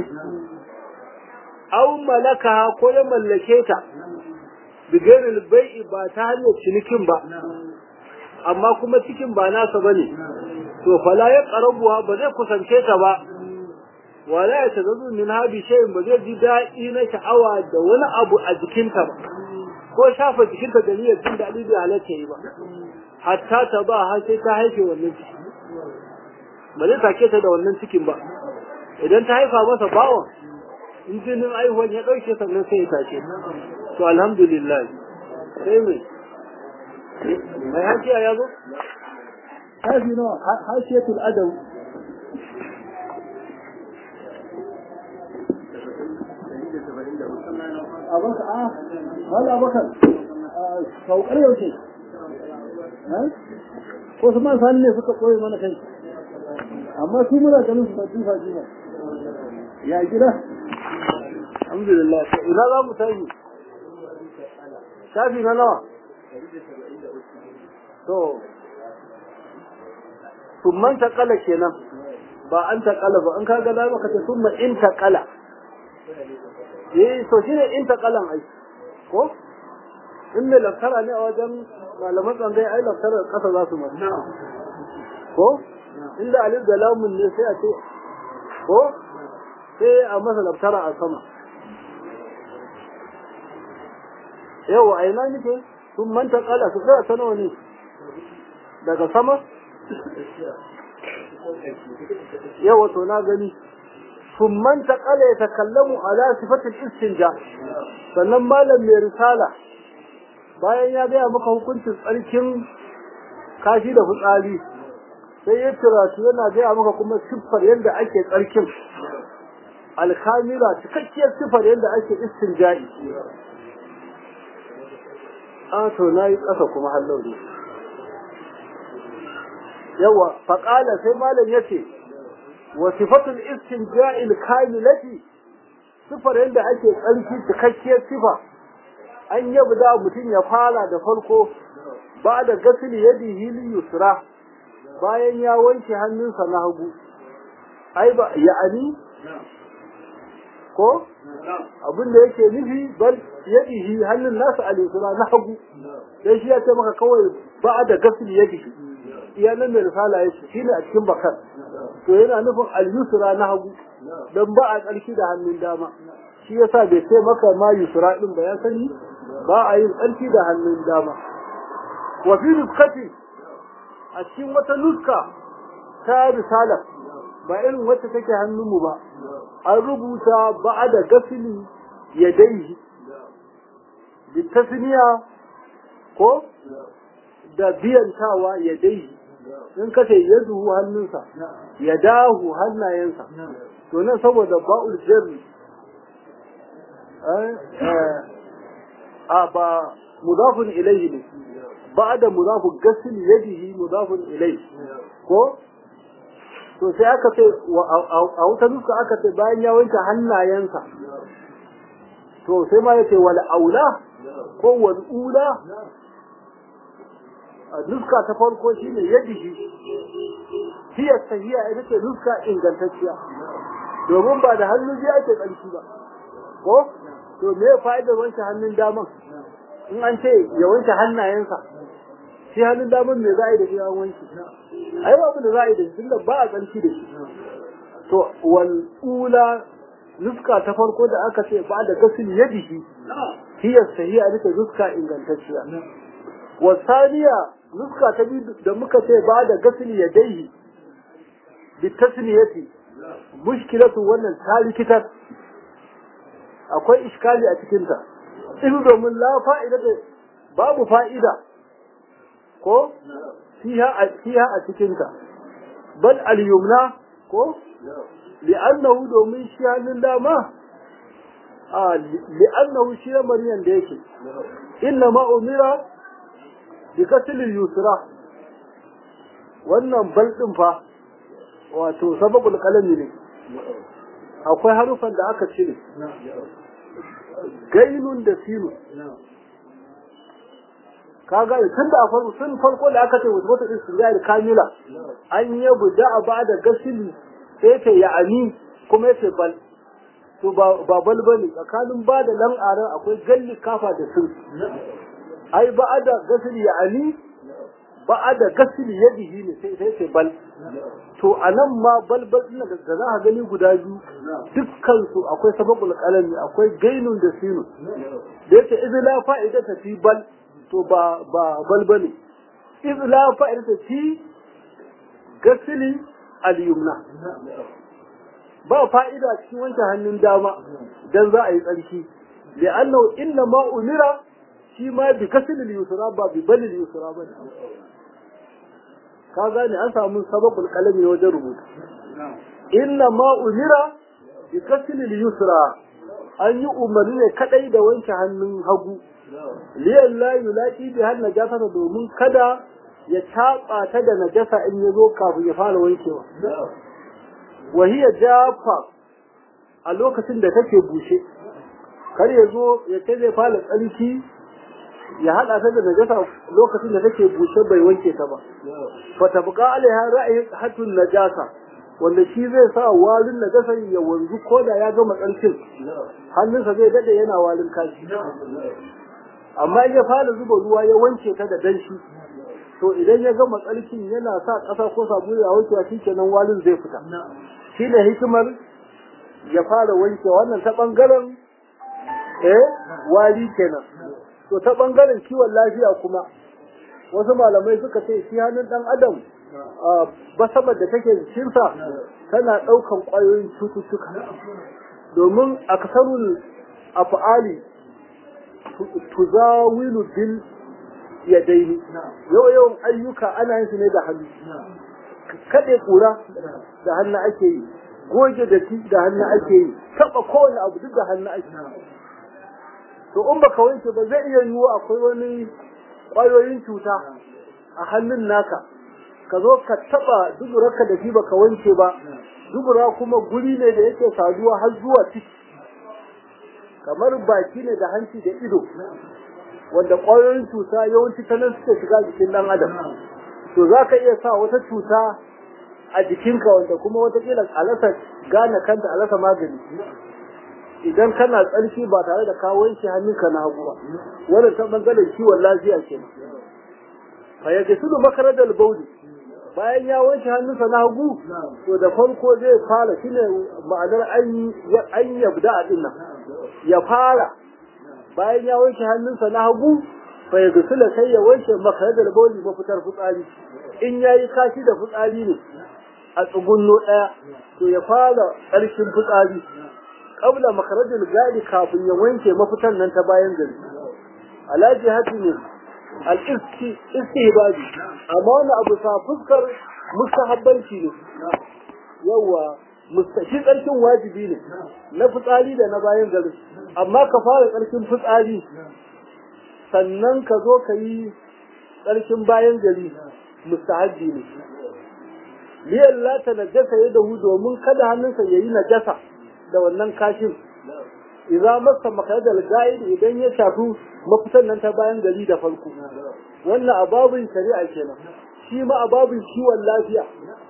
aw malaka ko ya mallake ta bigairil bai'i ba ta hanyar cinikin ba amma kuma cikin ba nasa bane to fala ya qarabuha ba zai kusance ta ba wala ya tazazu min habi shay'in ba zai ji daɗi na sha'awa da wani abu a jikinta ba ko shafa jikinta da niyyar jin daɗi bai halatta yi ba hatta ta ba har sai ta haife wannan ciki ba zai take ta da wannan cikin ba idan ta haifa masa bawan in jinin aihuwan ya ɗauke sannan sai ya take to alhamdulillah sai mai mai hakiya ya zo hafi nawa hashiyatul adam abaka a wala abakar saukar yaushe ko su man sani ne suka koyi mana kai amma su muna ganin su ba tufa tufa ya gida alhamdulillah ina za mu tashi shafi na nawa to summan taƙala kenan ba an taƙala ba an kaga da maka ce summa in taƙala eh to shine in taƙalan ai ko in ne laftara ne a wajen malaman tsangai ai laftara ƙasa za su mata ko inda alif da lamun ne sai a ce ko sai a masa laftara a sama yau a ina nake sun manta kala su tsaya ta nawa ne daga sama yau wato na gani sun manta kala ya takallamu ala sifatin istinja sannan malam mai risala bayan ya gaya maka hukuncin tsarkin kashi da fitsari sai ya turatu yana gaya maka kuma siffar yadda ake tsarkin alkamila cikakkiyar siffar yadda ake istinja'i a to na yi ƙasa kuma hallau ne yawa faƙala sai malam ya ce wa sifatul istinja'il kamilati siffar yadda ake tsarki cikakkiyar sifa an yabda mutum ya fara da farko ba da gasili yadihi lil yusra bayan ya wanke hannunsa na hagu ai ba ya'ani ko abin da yake nufi bal yadihi hannun nasa al-yusra na hagu dan shi ya ce maka kawai ba da gasili yadihi iya nan mai risala yake shine a cikin bakar to yana nufin al-yusra na hagu dan ba a tsarki da hannun dama shi yasa bai ce maka ma yusra din ba ya sani ba a yin tsarki da hannun dama wa fi nuskati a cikin wata nuska ta risala ba irin wacce take hannunmu ba an rubuta ba da gasili ya dai bi tasniya ko da biyantawa ya dai in ka ce ya zuhu hannunsa ya dahu hannayensa to nan saboda ba'ul jarri a ba mudafun ilayhi ne ba da mudafun gasil yadihi mudafun ilayhi ko to sai aka ce a wuta nuska aka ce bayan ya wanke hannayensa to sai ma yace wal aula ko wal ula nuska ta farko shine yadihi hiya sahiya ita ce nuska ingantacciya domin ba da hannu biya ake tsarki ba ko to me fa'idar wanke hannun daman in an ce ya wanke hannayensa shi hannun daman me za a yi da shi an wanke ai babu da za a yi da shi tunda ba a tsarki da shi to wal ula nuska ta farko da aka ce ba da gasil yadihi hiya sahiha ita nuska ingantacciya wa saniya nuska ta biyu da muka ce ba da gasil yadaihi bi tasniyati mushkilatu wannan ta likitar akwai iskali a cikinta in domin la fa'ida da babu fa'ida ko fiha a fiha a cikinta bal al yumna ko li'annahu domin shi hannun dama a li'annahu shi maryan da yake inna ma umira bi kasilil yusra wannan bal din fa wato sababul qalami ne akwai harufan da aka cire gainun da sinu kaga tun da farko tun farko da aka ce wata wata istinjari kamila an yi buda a ba da gasili sai ta ya'ani kuma yace bal to ba bal bane tsakanin ba da lam'aran akwai galli kafa da sun ai ba da gasili ya'ani ba da gasili yadihi ne sai sai ce bal to anan ma balbal din da za a gani guda biyu dukkan su akwai sababul qalami akwai gainun da sinun da yake idza la fa'ida ta fi bal to ba ba balbali iz la fa'idata fi gasili al-yumna ba fa'ida cikin wanke hannun dama dan za a yi tsarki li'annahu inna ma umira shi ma bi gasili al-yusra ba bi bali al-yusra ba ka gane an samu sababul qalami wajen rubutu inna ma umira bi gasili al-yusra an yi umarni ne kadai da wanke hannun hagu liyan la yulaqi bi har najasa domin kada ya taba ta da najasa in ya zo kafin ya fara wankewa wa hiya jafa a lokacin da take bushe kar ya zo ya ce zai fara tsarki ya hada ta da najasa lokacin da take bushe bai wanke ta ba fa tabqa alaiha ra'ayi hatun najasa wanda shi zai sa walin najasa ya wanzu ko da ya gama tsarkin hannunsa zai dade yana walin kashi amma in ya fara zuba ruwa ya wanke ta da danshi to idan ya gama tsarkin yana sa ƙasa ko sabulu ya wankewa shi kenan walin zai fita shi ne hikimar ya fara wanke wannan ta ɓangaren eh wali kenan to ta ɓangaren kiwon lafiya kuma wasu malamai suka ce shi hannun ɗan adam basabar da take jikinsa tana ɗaukan ƙwayoyin cututtuka domin aksarul af'ali tuzawilu bil yadaini yau yawan ayyuka ana yin su ne da hannu kaɗe ƙura da hannu ake yi goge da da hannu ake yi taɓa kowane abu duk da hannu ake to in baka wanke ba zai iya yiwuwa akwai wani ƙwayoyin cuta a hannun naka ka zo ka taɓa duburarka da shi baka wanke ba dubura kuma guri ne da yake saduwa har zuwa ciki kamar baki ne da hanci da ido wanda ƙwayoyin cuta yawanci ta nan suke shiga jikin ɗan adam to za ka iya sa wata cuta a jikinka wanda kuma watakila alasa gane kanta alasa magani idan kana tsarki ba tare da ka wanke hannunka na hagu ba wannan ta bangaren kiwon lafiya ke fa ya gasilu makaradal bauli bayan ya wanke hannunsa na hagu to da farko zai fara shine ma'anar an yabda a dinnan ya fara bayan ya wanke hannunsa na hagu fa ya gusula sai ya wanke makaradar bauli mafitar fitsari in ya yi kashi da fitsari ne a tsugunno ɗaya to ya fara ƙarshen fitsari ƙabla makaradar gadi kafin ya wanke mafitan nan ta bayan gari alhaji hati ne al-istihbabi amma wani abu sa fuskar mustahabbanci ne yawa shi tsarkin wajibi ne na fitsari da na bayan gari amma ka fara tsarkin fitsari sannan ka zo ka yi tsarkin bayan gari mustahabbi ne liyan la ta najasa ya dahu domin kada hannunsa ya yi najasa da wannan kashin idza masa makadal ga'id idan ya shafi mafitan nan ta bayan gari da farko wannan ababin shari'a kenan shi ma ababin kiwon lafiya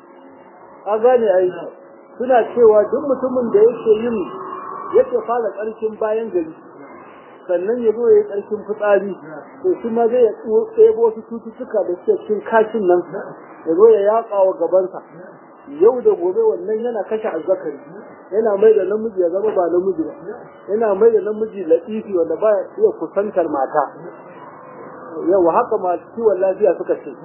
a gane ai suna cewa duk mutumin da yake yin yake fara ƙarshen bayan gari sannan ya zo ya yi ƙarshen fitsari to shi ma zai ɗebo wasu cututtuka da suke cikin kashin nan ya zo ya yaƙa wa gabansa yau da gobe wannan yana kashe azzakari yana mai da namiji ya zama ba namiji ba yana mai da namiji latifi wanda ba iya kusantar mata yau haka masu kiwon lafiya suka ce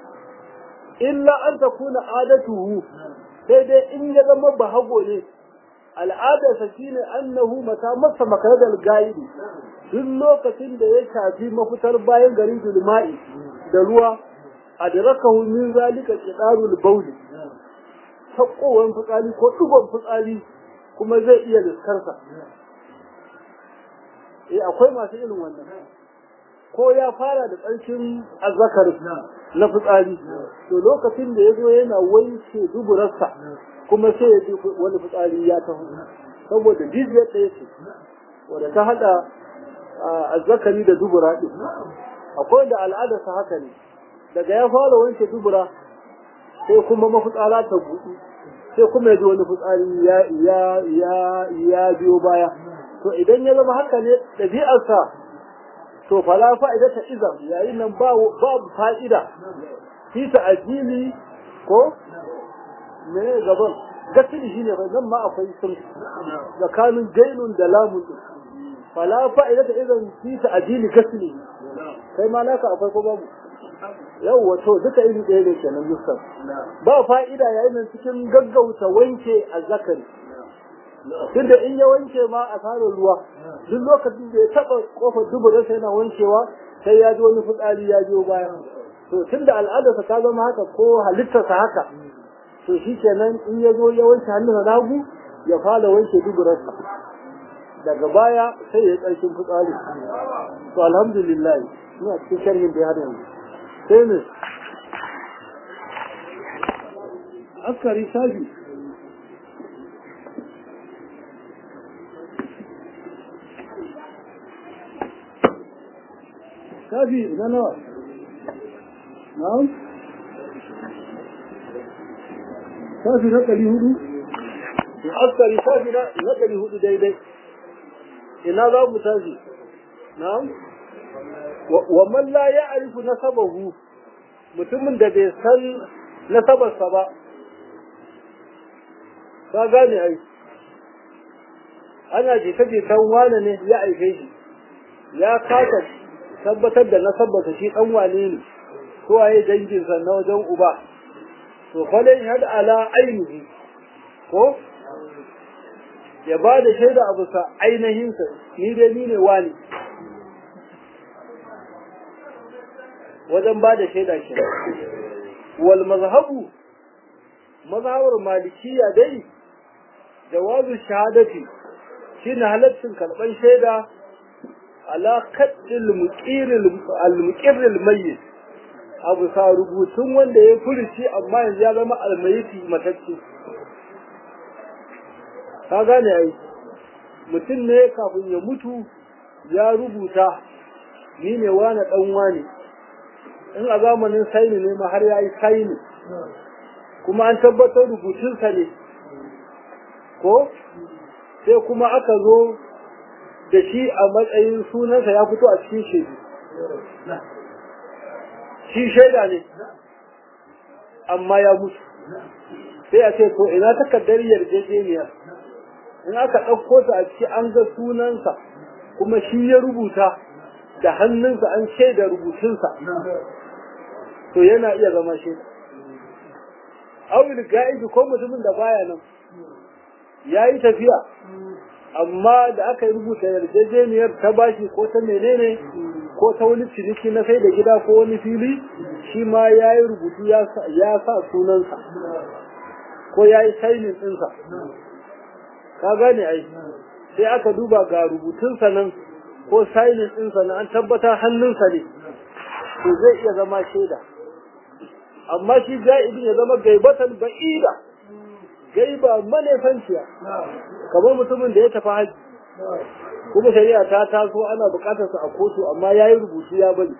illa an ta kuna adatuhu sai dai in ya zama bahago ne al'adarsa shine annahu mata masa makaradar gaidi duk lokacin da ya shafi mafitar bayan garin dulma'i da ruwa adrakahu min zalika qidarul bawli sakowar fitsari ko dugon fitsari kuma zai iya liskarsa eh akwai masu irin wannan ko ya fara da tsarkin azzakar na fitsari to lokacin da ya zo yana wanke duburarsa kuma sai ya ji wani fitsari ya taho saboda jijiyar ɗaya ce wadda ta haɗa azzakari da dubura ɗin akwai da al'adarsa haka ne daga ya fara wanke dubura sai kuma mafitsara ta buɗu sai kuma ya ji wani fitsari ya ya ya ya biyo baya to idan ya zama haka ne ɗabi'arsa to fala fa'ida ta izam yayin nan babu fa'ida fi ta'jili ko me gaban gasili shine ba nan ma akwai sun tsakanin gainun da lamun fala fa'ida ta izam fi ta'jili gasili kai ma naka akwai ko babu yau wato duka iri ɗaya ne kenan nuskar ba fa'ida yayin nan cikin gaggauta wanke azzakari tunda in ya wanke ma a fara ruwa duk lokacin da ya taɓa kofar duburarsa yana wankewa sai ya ji wani fitsari ya biyo baya to tunda al'adarsa ta zama haka ko halittarsa haka to shi kenan in ya zo ya wanke hannun nagu ya fara wanke duburarsa daga baya sai ya yi ƙarshen fitsari to alhamdulillah ina cikin sharhin da ya yanzu sai ne askari shafi shafi na nawa na'am shafi na ɗari hudu askari shafi na ɗari hudu daidai ina za mu tashi na'am wa man la ya'rifu nasabahu mutumin da bai san nasabarsa ba ka gane ai ana jita jitan wane ne ya aife shi ya kasa tabbatar da nasabarsa shi dan wane ne ko waye danginsa na wajen uba to falai had ala ainihi ko ya ba da shaida abu sa ainihinsa ni dai ni ne wani wajen ba da shaida ke wal mazhabu mazhabar malikiya dai jawazu shahadati shine halaccin karban shaida ala kaddil muqiril al-muqirril mayyit abu sa rubutun wanda ya furuci amma yanzu ya zama almayiti matacce ka gane ai mutum ne kafin ya mutu ya rubuta ni ne wani dan wani in a zamanin saini ne ma har ya yi saini kuma an tabbatar rubutunsa ne ko sai kuma aka zo da shi a matsayin sunansa ya fito a cikin shaidu shi shaida ne amma ya mutu sai a ce to ina takardar yarjejeniya in aka ɗauko ta a ciki an ga sunansa kuma shi ya rubuta da hannunsa an shaida rubutunsa to yana iya zama shaida awil ga'ibi ko mutumin da baya nan ya yi tafiya amma da aka yi rubuta yarjejeniyar ta bashi ko ta menene ko ta wani ciniki na sai da gida ko wani fili shi ma ya yi rubutu ya sa sunansa ko ya yi sainin ɗinsa ka gane ai sai aka duba ga rubutunsa nan ko sainin ɗinsa nan an tabbatar hannunsa ne to zai iya zama shaida amma shi ja'ibin ya zama gaibatan ba'ida gaiba manefanciya kamar mutumin da ya tafi haji kuma shari'a ta taso ana bukatarsa a kotu amma ya yi rubutu ya bari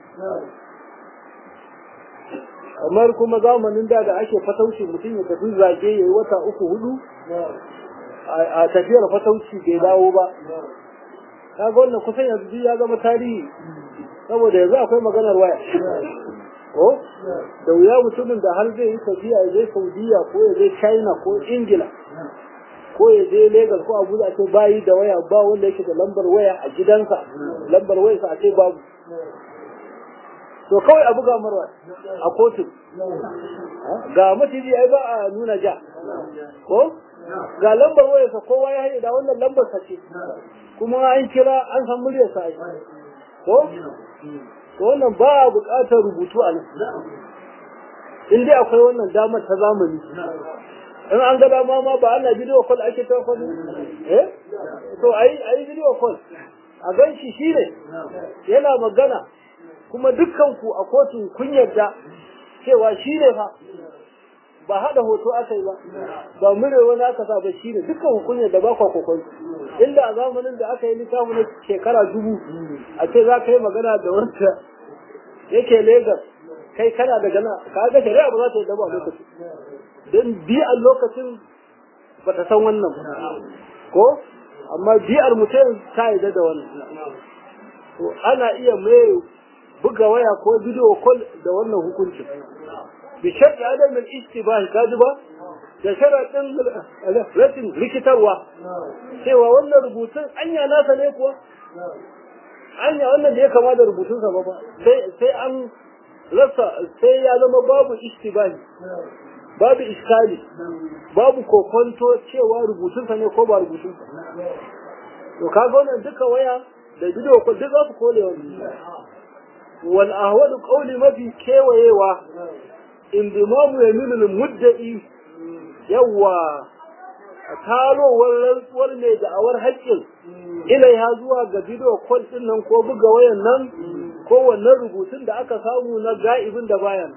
kamar kuma zamanin da da ake fatauci mutum ya tafi zage ya yi wata uku hudu a tafiyar fatauci bai dawo ba kaga wannan kusan yanzu ya zama tarihi saboda yanzu akwai maganar waya ko da wuya mutumin da har zai yi tafiya ya je saudiya ko ya je china ko ingila ko ya je lagos ko abuja a ce bayi da waya ba wanda yake da lambar waya a gidansa lambar wayarsa a ce babu to kawai a buga marwa a kotu ga maciji ai ba a nuna ja ko ga lambar wayarsa kowa ya haɗe da wannan lambar sa ce kuma an kira an san muryarsa ai ko to wannan ba a buƙatar rubutu a nan in dai akwai wannan damar ta zamani in an ga dama ma ba ana bidiyo call ake ta call eh to ayi ayi bidiyo call a gan shi shine yana magana kuma dukkan ku a kotun kun yarda cewa shine fa ba hada hoto aka yi ba ba mure wani aka sa ba shine dukkan ku kun yarda ba kwa kokon inda a zamanin da aka yi littafi na shekara dubu a ce za ka yi magana da wanda yake Legas kai kana da gana ka ga shari'a ba za ta yi daba a lokacin don biyar lokacin ba ta san wannan ba ko amma biyar mutum ta yi da wannan to ana iya mai buga waya ko bidiyo call da wannan hukuncin bi shar'i adam al istibah kaji ba da sharaɗin rashin rikitarwa cewa wannan rubutun anya nasa ne kuwa anya wannan da ya kama da rubutunsa ba ba sai an rasa sai ya zama babu ishtibani babu iskali babu kokonto cewa rubutunsa ne ko ba rubutunsa to kaga wannan duka waya da bidiyo ko duk za su kole wani wal ahwadu qawli mafi kewayewa indimamu yaminu mudda'i yawa tarowar rantsuwar mai da'awar haƙƙin ilaiha zuwa ga bidiyo kol din nan ko buga wayan nan ko wannan rubutun da aka samu na ga'ibin da bayan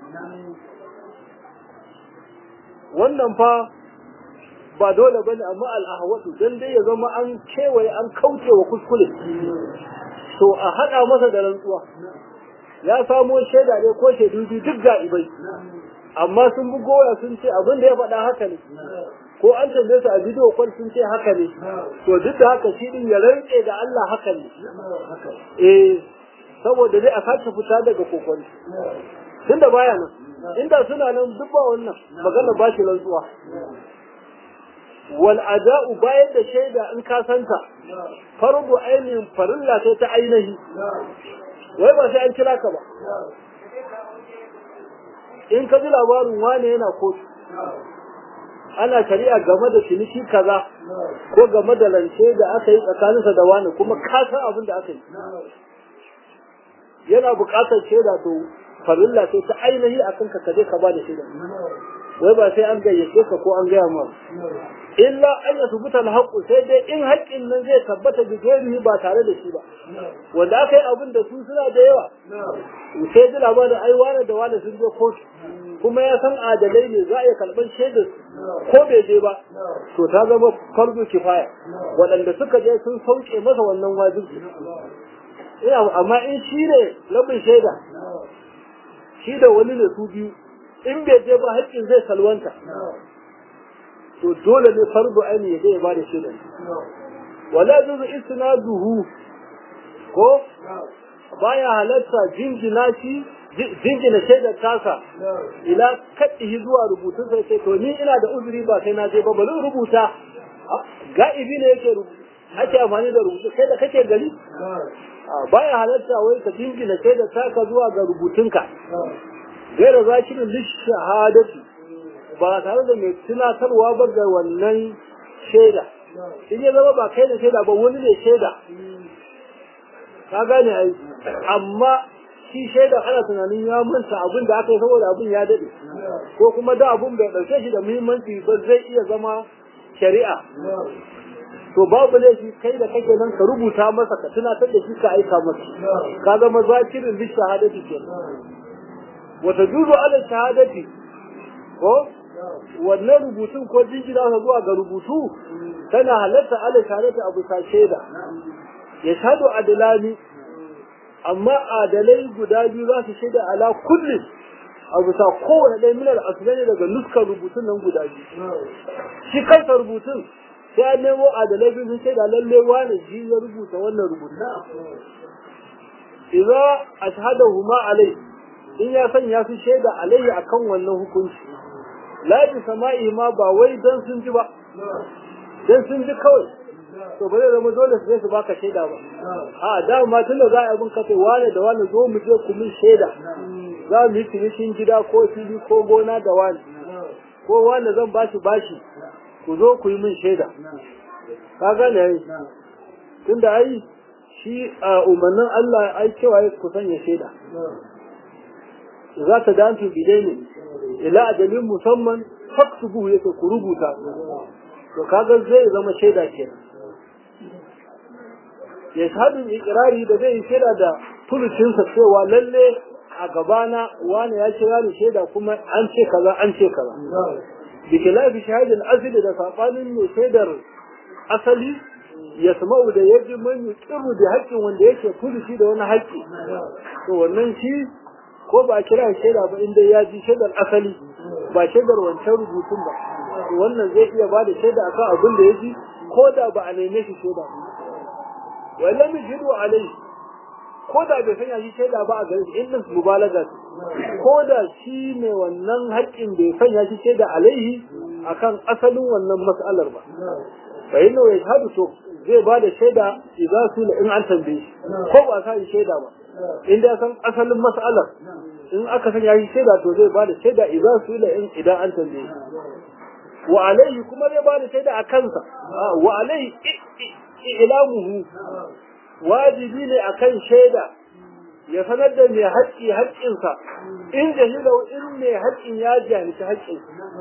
wannan fa ba dole ba ne amma al'ahwatu don dai ya zama an kewaye an kauce wa kuskure to a haɗa masa da rantsuwa ya samo shaida ne ko shaidu biyu duk ga'ibai amma sun bi goya sun ce abin da ya faɗa haka ne ko an tambaye su a bidiyo kwal sun ce haka ne to duk da haka shi din ya rantse da Allah haka ne eh saboda dai a sake fita daga kokon tunda baya nan inda suna nan duk ba wannan magana ba shi rantsuwa wal ada'u bayan da shaida in ka santa farbu ainihin farilla sai ta ainihi wai ba sai an kira ka ba in ka ji labarin wane yana kotu ana shari'a game da ciniki kaza ko game da lance da aka yi tsakaninsa da wani kuma ka san abin da aka yi yana buƙatar shaida to farilla sai ta ainihi a kanka ka je ka ba da shaida wai ba sai an gayyace ka ko an gaya ma illa an ya tubuta alhaqu sai dai in haƙƙin nan zai tabbata da gairihi ba tare da shi ba wanda aka yi abin da su suna da yawa sai ji labarin ai wane da wane sun je kotu kuma ya san adalai ne za a iya karɓar shaidar ko bai je ba to ta zama farzo kifaya waɗanda suka je sun sauke masa wannan wajibi ina amma in shi ne rabin shaida shi da wani ne su biyu in bai je ba haƙƙin zai salwanta to dole ne fardu aini ya zai ba da shaida wala juzu isnaduhu ko baya halatta jinjina shi jingina shaidar tasa ila kaddihi zuwa rubutun sai ce to ni ina da uzuri ba sai na je ba bari rubuta ga'ibi ne yake ake amfani da rubutu kai da kake gari baya halatta wai ka jingina shaidar taka zuwa ga rubutunka gaira zakirin lishahadati ba tare da mai tunatarwa ba ga wannan shaida in ya zama ba kai da shaida ba wani ne shaida ka gane ai amma shi shaida ana tunanin ya manta abin da aka yi saboda abin ya dade ko kuma da abin bai dauke shi da muhimmanci ba zai iya zama shari'a to babu laifi kai da kake nan ka rubuta masa ka tunatar da shi ka aika masa ka zama zakirin bi shahadati ke wata juzu ala shahadati ko wannan rubutun ko jingina zuwa ga rubutu tana halatta ala shahadati abu sa shaida ya shahadu adalani amma adalai guda biyu za su shaida ala kulli a bisa kowane ɗaya minar asibiti daga nuskar rubutun nan guda biyu shi kansa rubutun sai an nemo adalai biyu sun shaida lalle wani shi ya rubuta wannan rubutun idza ashhadahuma alai in ya sanya su shaida alayhi akan wannan hukunci la bi sama'i ma ba wai dan sun ji ba dan sun ji kawai to ba zai zama dole su su baka shaida ba a da ma tun da za a yi ka ce wane da wane zo mu je ku min shaida za mu yi cinikin gida ko fili ko gona da wane ko wane zan bashi bashi ku zo ku yi min shaida ka gane ai tun da ai shi a umarnin Allah ai cewa ya ku sanya shaida za ta dantu bidaini ila ajalin musamman faktubu yake ku rubuta to kaga zai zama shaida kenan ya shahadin ikirari da zai shaida da tulucinsa cewa lalle a gabana wani ya kira ni shaida kuma an ce kaza an ce kaza bi khilafi shahidin asali da sabanin mai shaidar asali ya sama'u da ya ji man yuqiru da haƙƙin wanda yake tuluci da wani haƙƙi to wannan shi ko ba a kira shaida ba inda ya ji shaidar asali ba shaidar wancan rubutun ba to wannan zai iya ba da shaida akan abin da ya ji ko da ba a neme shi shaida ba wala mijidu alai ko da bai sanya shi shaida ba a gare shi inda mubalaga ko da shi ne wannan haƙƙin bai sanya shi shaida alaihi akan asalin wannan mas'alar ba fa inna ya shahadu to zai ba da shaida idza su in an tambaye shi ko ba sa shi shaida ba inda ya san asalin mas'alar in aka san yayi shaida to zai bada shaida idan su ila in idan an tambaye wa alaihi kuma zai bada shaida a kansa wa alaihi ilamuhu wajibi ne akan shaida ya sanar da mai haƙƙi haƙƙinsa in jahilau in mai haƙƙin ya jahilci haƙƙin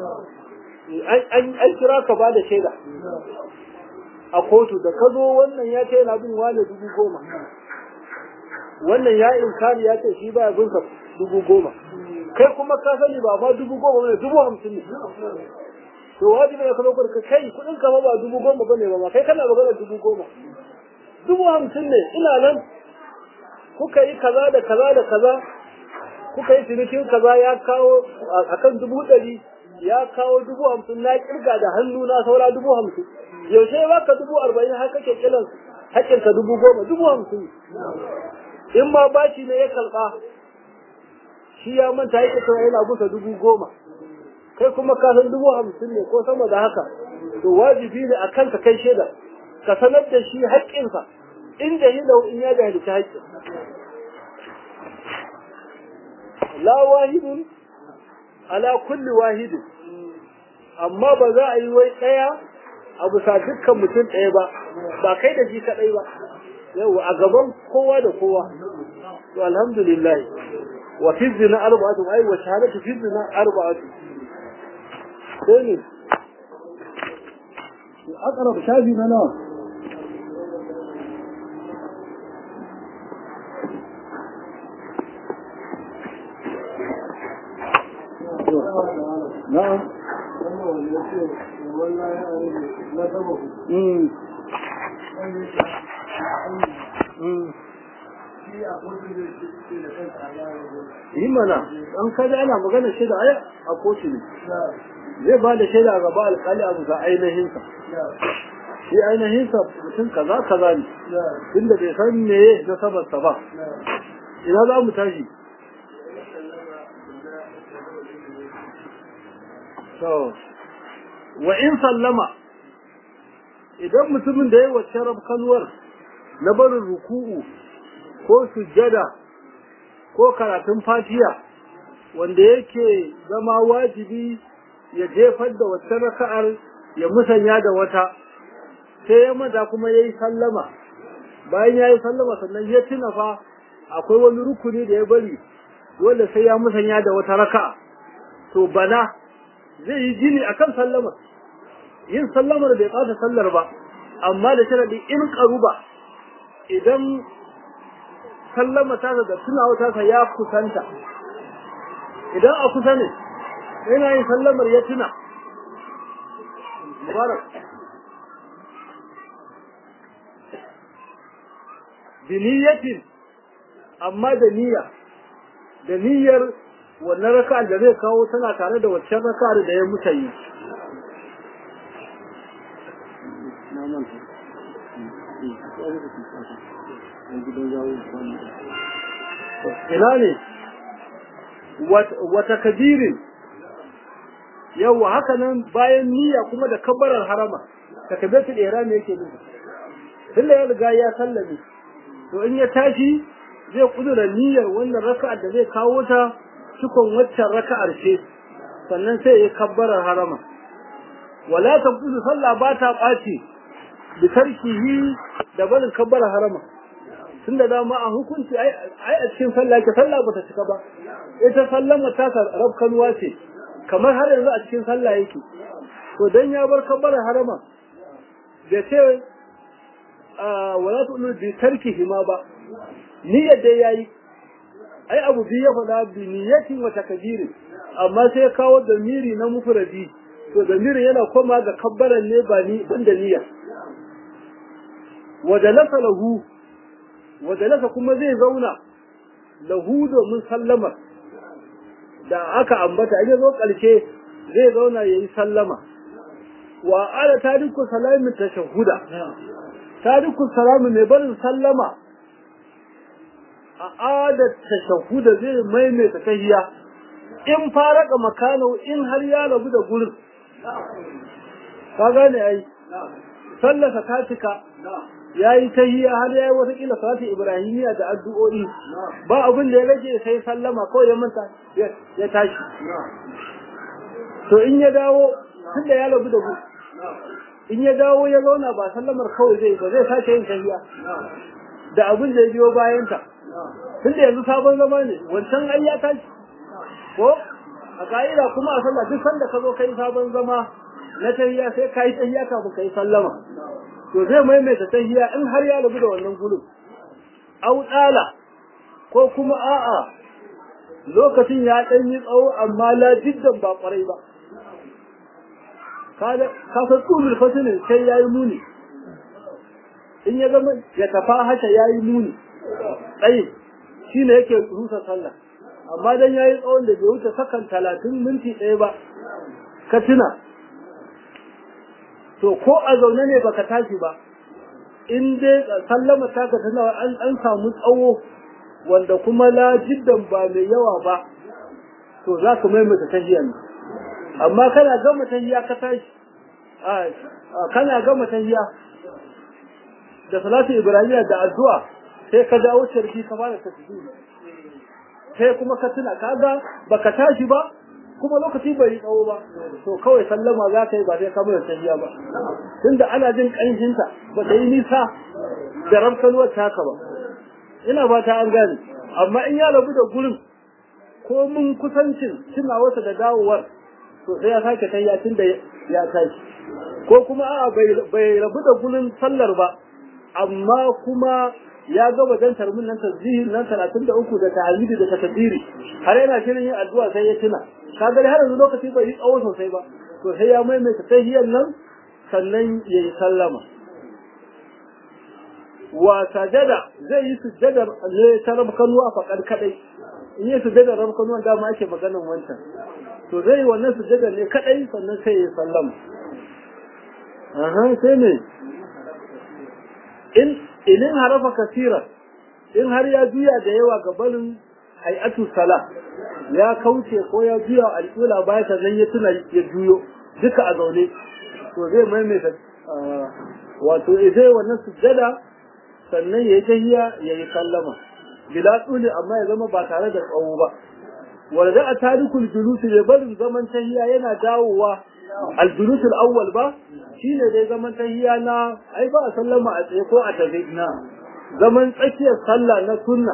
an kira ka ba da shaida a kotu da ka zo wannan ya ce yana bin wane dubu goma wannan ya inkari ya ce shi baya bin sa dubu goma kai kuma ka sani ba ma dubu goma ne dubu hamsin ne to wajibi ne ka zo ka kai kuɗin ka ba dubu goma bane ba ma kai kana magana dubu goma dubu hamsin ne ina nan kuka yi kaza da kaza da kaza kuka yi cinikin kaza ya kawo akan dubu ɗari ya kawo dubu hamsin na kirga da hannu na saura dubu hamsin yaushe ba ka dubu arba'in har kake kiran haƙƙinka dubu goma dubu hamsin in ma bashi ne ya karɓa shi ya manta yake cewa yana busa dubu goma kai kuma ka san dubu hamsin ne ko sama da haka to wajibi ne a kanka kai shaida ka sanar da shi haƙƙinsa in jahilau in ya jahilci haƙƙin la wahidun ala kulli wahidin amma ba za a yi wai ɗaya a bisa dukkan mutum ɗaya ba ba kai da shi kaɗai ba yau a gaban kowa da kowa to alhamdulillah wa fi zina arba'atu ai wa shahadatu fi zina arba'atu sai ne aqrab shafi na nawa na'am yi mana an kaji ana magana shaida ai a kotu ne zai ba da shaida gaba alkali abu ga ainihinsa shi ainihinsa mutum kaza kaza ne tunda bai san me na sabarsa ba ina za mu tashi wa in sallama idan mutumin da ya wacce rabkanuwar na barin ruku'u ko sujjada ko karatun fatiya wanda yake zama wajibi ya jefar da wacce raka'ar ya musanya da wata sai ya maza kuma ya yi sallama bayan ya yi sallama sannan ya tuna fa akwai wani rukuni da ya bari wanda sai ya musanya da wata raka'a to bana zai yi jini akan sallamar yin sallamar bai ɓata sallar ba amma da sharadi in karuba idan sallama ta da tunawa ta ya kusanta idan a kusa ne yana yin sallamar ya tuna mubarak biniyatin amma da niyya da niyyar wannan raka'ar da zai kawo tana tare da waccan raka'ar da ya muta yi ina ne wata kabirin yawa haka nan bayan niyya kuma da kabbarar harama takabiratul ihram yake nufi tunda ya riga ya sallame to in ya tashi zai kudura niyyar wannan raka'ar da zai kawo ta cikon waccan raka'ar ce sannan sai ya kabbarar harama wala tabdu sallah ba ta ɓaci bi tarkihi da barin kabbarar harama tunda dama a hukunci ai a cikin sallah ke sallah bata cika ba ita sallama ta rabkanuwa ce kamar har yanzu a cikin sallah yake to dan ya bar kabbarar harama da ce wala tu'minu bi tarkihi ma ba niyyar dai yayi ai abu biyu ya faɗa bi niyyatin wa takbirin amma sai kawo damiri na mufradi to damirin yana koma ga kabbaran ne ba ni banda niyya wa dalasa lahu wa dalasa kuma zai zauna lahu domin sallama da aka ambata in zo ƙarshe zai zauna yayi sallama wa ala tariku salamin tashahhuda tariku salamin mai barin sallama a adar tashahuda zai maimaita tahiya in faraka makano in har ya rabu da gurin ka gane ai sallasa ta cika ya yi tahiyya har ya yi wata kila salatu ibrahimiya da addu'o'i ba abin da ya rage sai sallama kawai ya manta ya tashi to in ya dawo tun da ya labu da ku in ya dawo ya zauna ba sallamar kawai zai ba zai sake yin tahiyya da abin da ya biyo bayanta tun da yanzu sabon zama ne wancan ai ya tashi ko a ka'ida kuma a sallah duk sanda ka zo kai sabon zama na tahiyya sai ka yi tahiyya kafin ka yi sallama to zai maimaita tahiyya in har ya rabu da wannan gudun au tsala ko kuma a'a lokacin ya ɗan yi tsawo amma la jiddan ba kwarai ba ka san tsulul fasilin sai ya yi muni in ya zama ya tafa haka ya yi muni tsayin shi ne yake rusa sallah amma dan ya yi tsawon da bai wuce sakan talatin minti ɗaya ba ka tuna to ko a zaune ne baka tashi ba in dai sallama ta ka tana an an samu tsawo wanda kuma la jiddan ba mai yawa ba to za ka maimaita tahiyar amma kana gama tahiya ka tashi kana gama tahiya da salatu ibrahimiya da addu'a sai ka dawo sharki ka fara tasbih sai kuma ka tuna kaga baka tashi ba kuma lokaci bai tsawo ba to kawai sallama za ka yi ba sai ka mai tahiya ba tunda ana jin kanshinta ba ta yi nisa da ramkanuwar taka ba ina ba ta an gane amma in ya rabu da gurin ko mun kusancin tunawarsa da dawowar to sai ya sake tahiya tunda ya tashi ko kuma a'a bai rabu da gurin sallar ba amma kuma ya gaba dan tarmin nan tasbihin nan 33 da tahmidi da takbiri har yana shirin yin addu'a sai ya tuna kaga har yanzu lokaci bai yi tsawo sosai ba to sai ya maimaita tahiyyan nan sannan yayi sallama wa sajada zai yi sujjadar ne ta rabkanuwa faƙar kadai in yi sujjadar rabkanuwa dama ake maganan wancan to zai yi wannan sujjadar ne kadai sannan sai ya sallama aha sai ne in inin harafa kasira in har ya juya da yawa ga barin hay'atu sala ya kauce ko ya juya alƙula baya sannan ya tuna ya juyo duka a zaune to zai maimaita wato zai wannan sujjada sannan ya yi tahiya ya yi sallama bila tsuli amma ya zama ba tare da tsawo ba wanda a tarikul julusi ya barin zaman tahiya yana dawowa aljulus al-awwal ba shine dai zaman tahiya na ai ba a sallama a tsaye ko a tafi na zaman tsakiyar sallah na sunna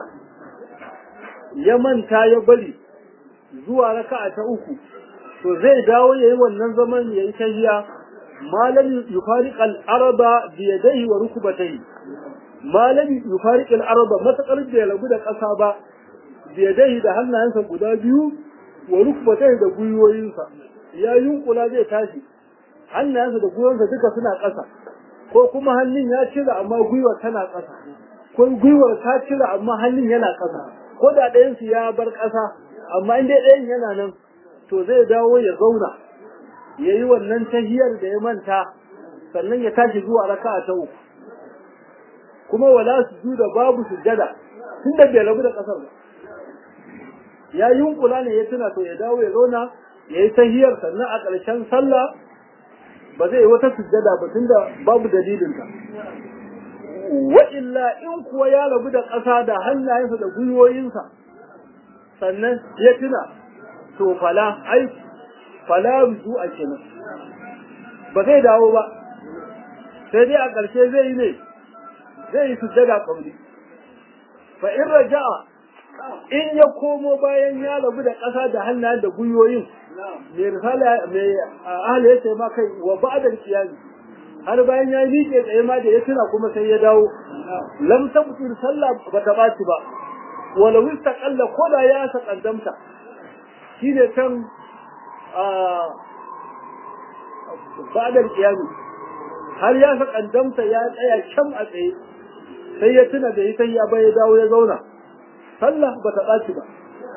ya manta ya bari zuwa raka'a ta uku to zai dawo yayi wannan zaman yayi tahiya malam yufariq al-araba bi yadayhi wa rukbatayhi malam yufariq al-araba matakar da ya rabu da ƙasa ba bi yadayhi da hannayensa guda biyu wa rukbatayhi da gwiwoyinsa ya yunkula zai tashi hannayensa da gwiwarsa duka suna ƙasa ko kuma hannun ya cire amma gwiwar tana ƙasa ko gwiwar ta cire amma hannun yana ƙasa ko da ɗayansu ya bar ƙasa amma in dai ɗayan yana nan to zai dawo ya zauna ya yi wannan tahiyar da ya manta sannan ya tashi zuwa raka'a ta uku kuma wala su da babu sujjada tun da bai rabu da ƙasar ba ya yunkula ne ya tuna to ya dawo ya zauna ya yi tahiyar sannan a ƙarshen sallah ba zai yi wata sujjada ba tunda babu dalilinta wa illa in kuwa ya rabu da ƙasa da hannayensa da gwiwoyinsa sannan ya tuna to fala ai fala ruju a kenan ba zai dawo ba sai dai a ƙarshe zai yi ne zai yi sujjada ƙauri fa in raja'a in ya komo bayan ya rabu da ƙasa da hannayen da gwiwoyin mai risala mai ahli yace ma kai wa ba'da qiyami har bayan ya miƙe tsaye ma da ya tuna kuma sai ya dawo lam tabtir sallah ba ta baci ba wala wistaqalla ko da ya sakaddamta shine kan a ba'da qiyami har ya sakaddamta ya tsaya can a tsaye sai ya tuna da ita ya bai ya dawo ya zauna sallah ba ta baci ba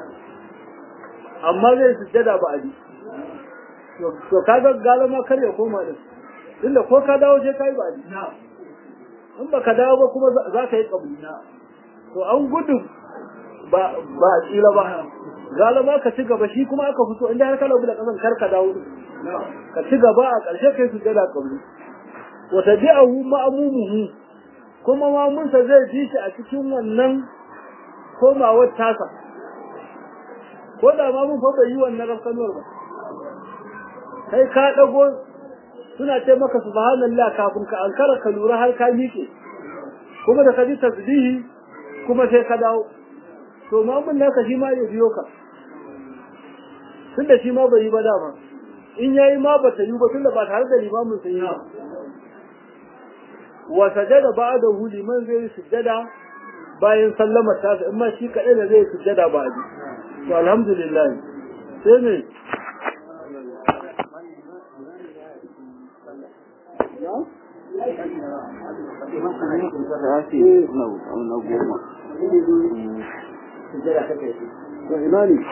amma zai sujjada ba abi to kaga galama kar ya koma din tunda ko ka dawo je kai ba abi in ba ka dawo ba kuma za ka yi kabuli to an gudu ba ba a tsila ba galama ka ci gaba shi kuma aka fito inda har ka labu da kasan kar ka dawo ka ci gaba a ƙarshe kai sujjada kabuli wa tabi'ahu ma'mumuhu kuma mamunsa zai ji shi a cikin wannan komawar tasa ko da mamun fa bai yi wannan rafkanuwar ba kai ka dago suna ce maka subhanallah kafin ka ankara ka lura har ka miƙe kuma da ka ji tasbihi kuma sai ka dawo to mamun naka shi ma ya biyo ka tunda shi ma bai yi ba dama in yayi ma ba ta yi ba tunda ba tare da limamin sun yi ba wa sajada ba'dahu liman zai sujjada bayan sallama ta in ma shi kadai da zai sujjada ba ji to alhamdulillah sai ne ina ne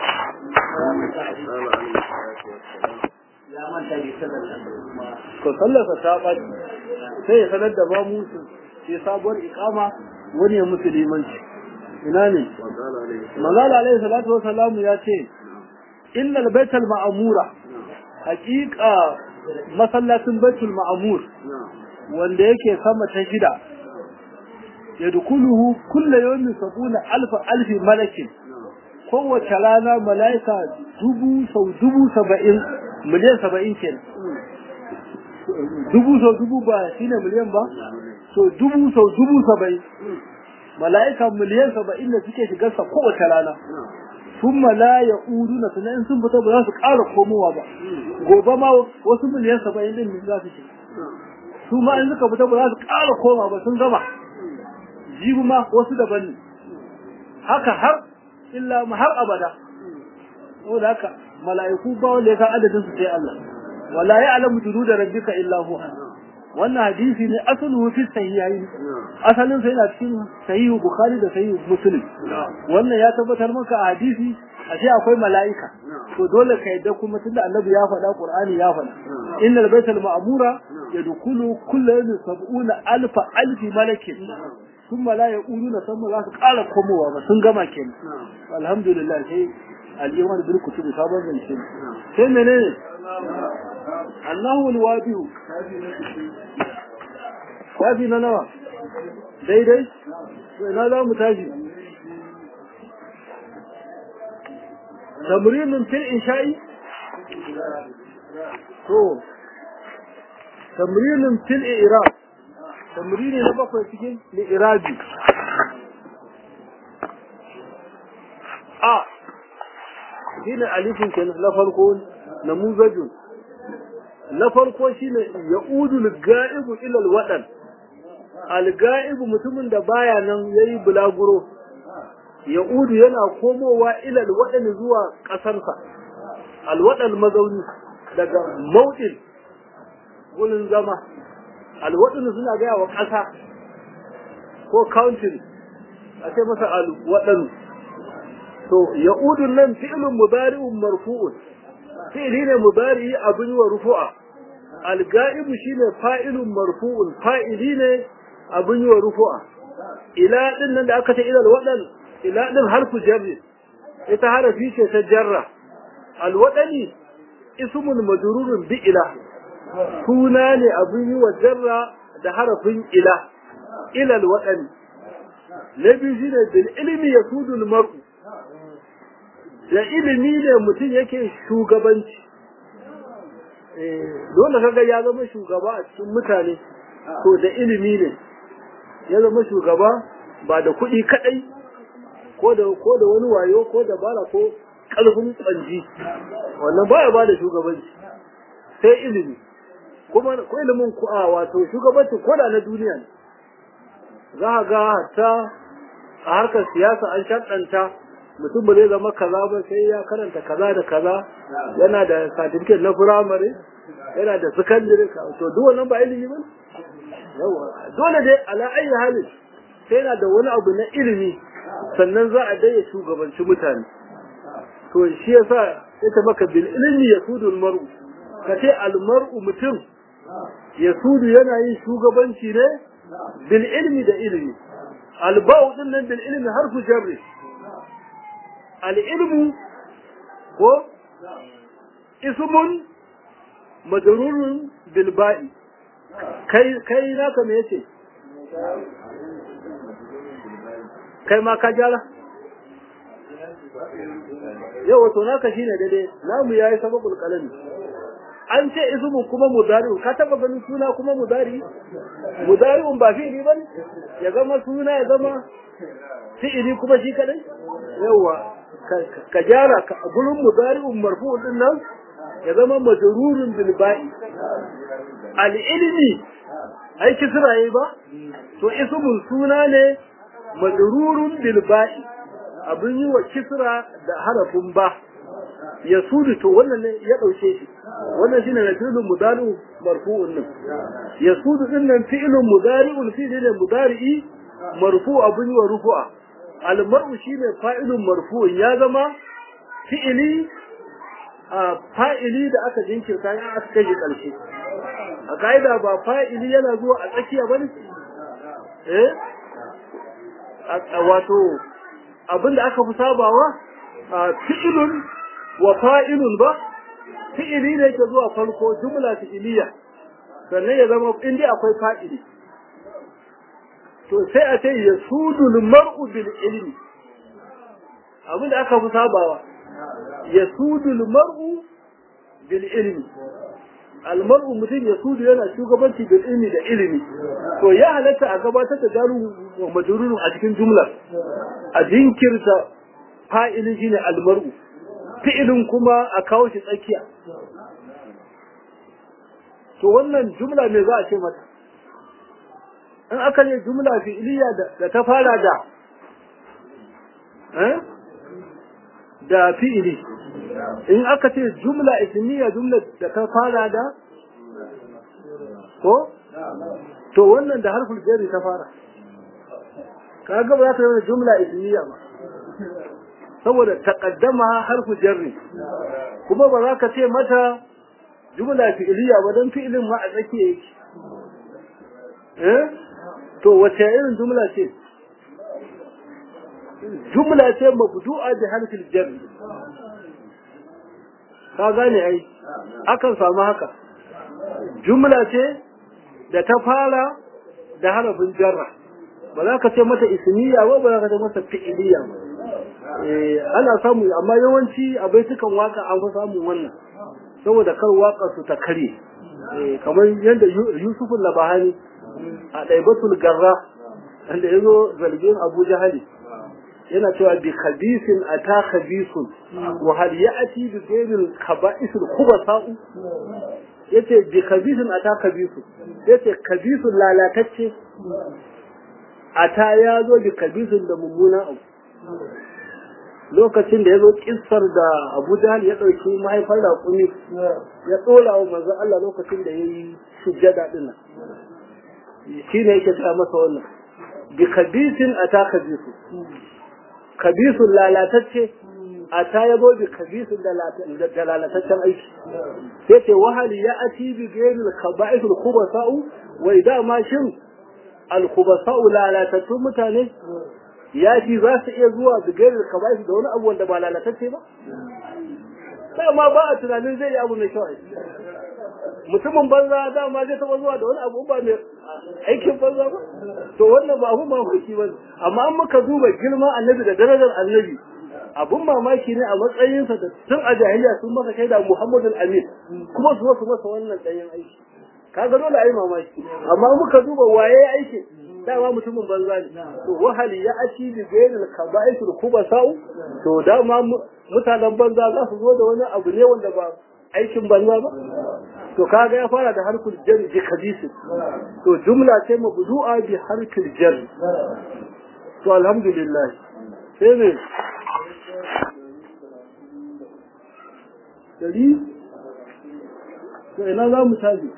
to sallarsa ta ɓaci sai ya sanar da ba musu sai sabuwar ikama wani ya musu limanci ina ne manzala alaihi salatu wasalam ya ce innal baital ma'amura haƙiƙa masallacin baitul ma'amur wanda yake sama ta shida yadkhuluhu kullu yawmin sabuna alfa alfi malakin kowace rana mala'ika dubu sau dubu saba'in miliyan saba'in kenan dubu sau dubu ba shine miliyan ba so dubu sau dubu saba'in mala'ika miliyan saba'in da suke shigarsa kowace rana sun la ya udu na tunan sun fita ba za su ƙara komowa ba gobe ma wasu miliyan saba'in din za su shiga su ma in suka fita ba za su ƙara koma ba sun gama jibi ma wasu daban ne haka har illa ma har abada saboda haka mala'iku ba wanda ya san adadin su sai Allah wala ya'lamu junuda rabbika illa huwa wannan hadisi ne asalu fi sahihain asalin sa yana cikin sahihu bukhari da sahihu muslim wannan ya tabbatar maka a hadisi ashe akwai mala'ika to dole ka yadda kuma tunda annabi ya faɗa qur'ani ya faɗa innal baital ma'mura yadkhulu kullu yawmin sab'una alfa alfi malakin sun la ya ƙuru na san za su ƙara komowa ba sun gama kenan alhamdulillah sai al'iman bil kutubi sabon zance sai menene Allahu alwadiu kafi na nawa daidai to ina za mu tashi tamrinin fil insha'i to tamrinin fil i'rab tamrini na bakwai cikin li'irabi a shine alifin kenan na farko namuzajun na farko shine ya'udu al-ga'ibu ila al-wadan al-ga'ibu mutumin da baya nan yayi bulaguro ya'udu yana komowa ila al-wadan zuwa kasarsa al-wadan mazauni daga mau'il gurin zama alwaɗin suna gaya wa ƙasa ko countin a ce masa alwaɗin to ya'udun nan fi'ilun mubari'un marfu'un fi'ili ne mubari'i abin wa rufu'a alga'ibu shine fa'ilun marfu'un fa'ili ne abin wa rufu'a ila din nan da aka ce ila alwaɗan ila din harfu jarri ita harafi ce ta jarra alwaɗani ismun majrurun bi ila suna ne abin yi wa jarra da harafin ila ilal waɗani na biyu shi ne bil ilimi ya sudul mar'u da ilimi ne mutum yake shugabanci dole kaga ya zama shugaba a cikin mutane to da ilimi ne ya zama shugaba ba da kuɗi kaɗai ko da ko da wani wayo ko da bara ko ƙarfin ƙwanji wannan baya ba da shugabanci sai ilimi kuma ko ilimin ku a wato shugabanci koda na duniya ne za a ga hatta a harkar siyasa an shaɗanta mutum ba zai zama kaza ba sai ya karanta kaza da kaza yana da certificate na firamare yana da secondary to duk wannan ba ilimi ba yawa dole dai ala ayi halin sai yana da wani abu na ilimi sannan za a dai shugabanci mutane to shi yasa yace maka bil ilmi yasudul mar'u kace al mar'u mutum yasudu yana yin shugabanci ne bil ilmi da ilmi al ba'u din nan bil ilmi harfu jarri al ilmu ko ismun majrurun bil ba'i kai kai naka me yace kai ma ka gyara yau wato naka shine daidai namu yayi sababul qalami an ce ismu kuma mudari ka taba ganin suna kuma mudari mudari'un ba fi'ili bane ya zama suna ya zama fi'ili kuma shi kadai yawa ka gyara ka gurin mudari'un marfu'un din nan ya zama majrurun bil ba'i al ilmi ai kisra yayi ba to ismun suna ne majrurun bil ba'i abin yi wa kisra da harafin ba ya sudu to wannan ne ya dauke shi wannan shine na fi'lun mudari'u marfu'un nan ya sudu din nan fi'lun mudari'un fi'li ne mudari'i marfu abin yi wa rufu'a al mar'u shine fa'ilun marfu'un ya zama fi'ili a fa'ili da aka jinkirta ya aka kai karshe a kaida ba fa'ili yana zuwa a tsakiya bane eh wato abinda aka fi sabawa fi'ilun wa fa'ilun ba fi'ili ne ke zuwa farko jumla fi'iliya sannan ya zama inda akwai fa'ili to sai a ce ya sudul mar'u bil ilmi abinda aka fi sabawa ya sudul mar'u bil ilmi almar'u mutum ya sudu yana shugabanci bil ilmi da ilimi to ya halatta a gabatar da jaru wa majrurun a cikin jumlar a jinkirta fa'ilin shine almar'u fi'ilin kuma a kawo shi tsakiya to wannan jumla me za a ce mata in aka ne jumla fi'iliya da ta fara da da fi'ili in aka ce jumla ismiya jumla da ta fara da ko to wannan da harful jari ta fara kaga ba za ta yi jumla ismiya ba saboda taqaddama harfu jarri kuma ba za ka ce mata jumla fi'iliya ba don fi'ilin ma a tsakiya yake eh to wace irin jumla ce jumla ce mabdu'a bi harfil jarri ka gane ai akan samu haka jumla ce da ta fara da harafin jarra ba za ka ce mata ismiya ba ba za ka ce mata fi'iliya ba ana samu amma yawanci a baitukan waka an fi samun wannan saboda kar waka su ta kare kamar yadda Yusuf Labahani a ɗaibatul garra wanda ya zo zargin Abu Jahali yana cewa bi khabisin ata khabisun wa hal ya'ti bi ghayril khaba'isil khubasa'u yace bi khabisin ata khabisun yace khabisun lalatacce ata ya zo bi khabisun da mummuna abu lokacin da ya zo kissar da Abu Jahl ya ɗauki mahaifar raƙumi ya ɗora wa manzon Allah lokacin da ya yi sujjada ɗin nan shi ne yake ta masa wannan bi kabisin a ta kabisu kabisun lalatacce a ta ya zo bi kabisun da lalataccen aiki sai ce wahali ya ati bi gairil kaba'isul khubasa'u wai dama shin al khubasa'u lalatattun mutane ya fi za su iya zuwa su gairar kabaisu da wani abu wanda ba lalatacce ba dama ba a tunanin zai yi abu mai kyau mutumin banza dama zai taba zuwa da wani abu ba mai aikin banza ba to wannan ba abu mamaki ba amma an muka duba girma annabi da darajar annabi abun mamaki ne a matsayinsa da tun a jahiliya sun masa shaida muhammadul amin kuma su su masa wannan ɗanyen aiki kaga dole a yi mamaki amma muka duba waye aiki dama mutumin banza ne to wahali ya aci bi bainal kaba'isul kubasau to dama mutanen banza za su zo da wani abu ne wanda ba aikin banza ba to kaga ya fara da harkul jar bi kabisi to jumla ce mabdu'a bi harkul jar to alhamdulillah sai ne dari to ina za mu tafi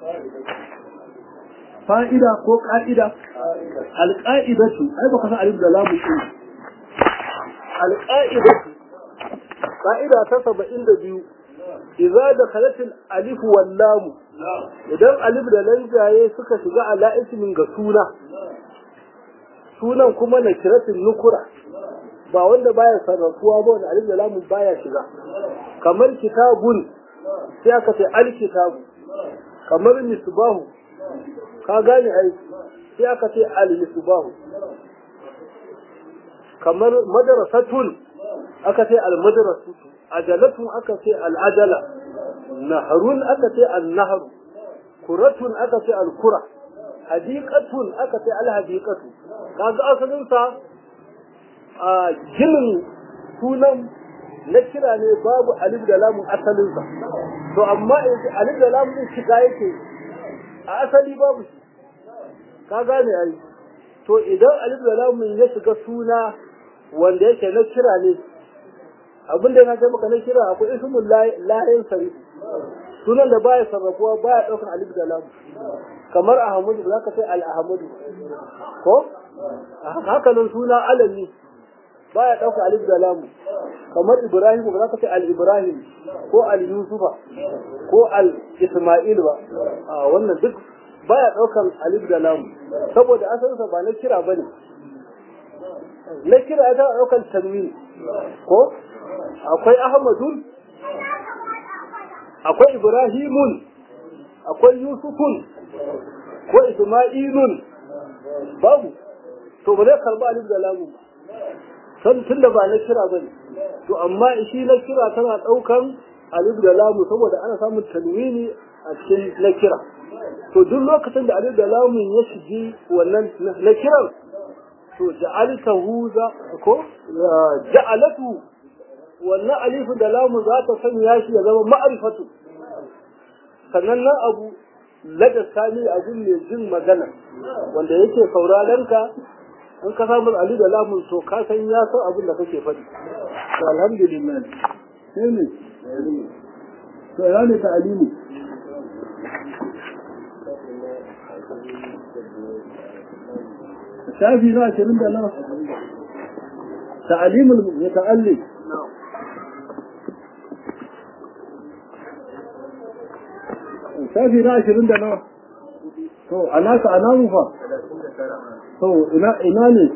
fa'ida ko ƙa'ida alƙa'idatu ai baka san alif da lamu ɗin alƙa'idatu ƙa'ida ta saba'in da biyu idza da kalatin alif wal lamu idan alif da lanjaye suka shiga ala ismin ga suna sunan kuma na kiratin nukura ba wanda baya sarrafuwa ba wanda alif da lamu baya shiga kamar kitabun sai aka ce alkitabu kamar misbahu ka gane ai sai aka ce al-misbahu kamar madrasatun aka ce al-madrasatu ajalatun aka ce al-ajala naharun aka ce al-nahru kuratun aka ce al-kura hadiqatun aka ce al-hadiqatu kaga asalin sa a ginin sunan na kira ne babu alif da lamun asalin sa to amma alif da lamun din shiga yake a asali babu shi ka gane ai to idan alif da lamun ya shiga suna wanda yake na kira ne abin da na ga maka na kira akwai ismul lahin sari sunan da baya sarrafuwa baya daukan alif da lamun kamar ahmadu za ka sai al-ahmadu ko haka nan suna alami baya dauka alif da lamu kamar ibrahim ba za ka ce al-ibrahim ko al-yusufa ko al-isma'il ba a wannan duk baya daukan alif da lamu saboda asalinsa ba na kira bane na kira ta daukan tanwin ko akwai ahmadun akwai ibrahimun akwai yusufun ko isma'ilun babu to ba zai karba alif da lamu ba san tun da ba na kira ba ne to amma shi na kira tana ɗaukan alif da lamu saboda ana samun tanwini a cikin na kira to duk lokacin da alif da lamu ya shigi wannan na kiran to ja'altahu za ko ja'alatu wannan alif da lamu za ta sanya shi ya zama ma'rifatu sannan nan abu lada sani abun mai jin magana wanda yake sauraron ka in ka samu ali da lamun to ka san ya san abin da kake faɗi to alhamdulillah sai ne to ya ne ta alimu shafi na ashirin da nawa ta'alimul muta'allim shafi na ashirin da nawa to a naka a namu fa to ina ina ne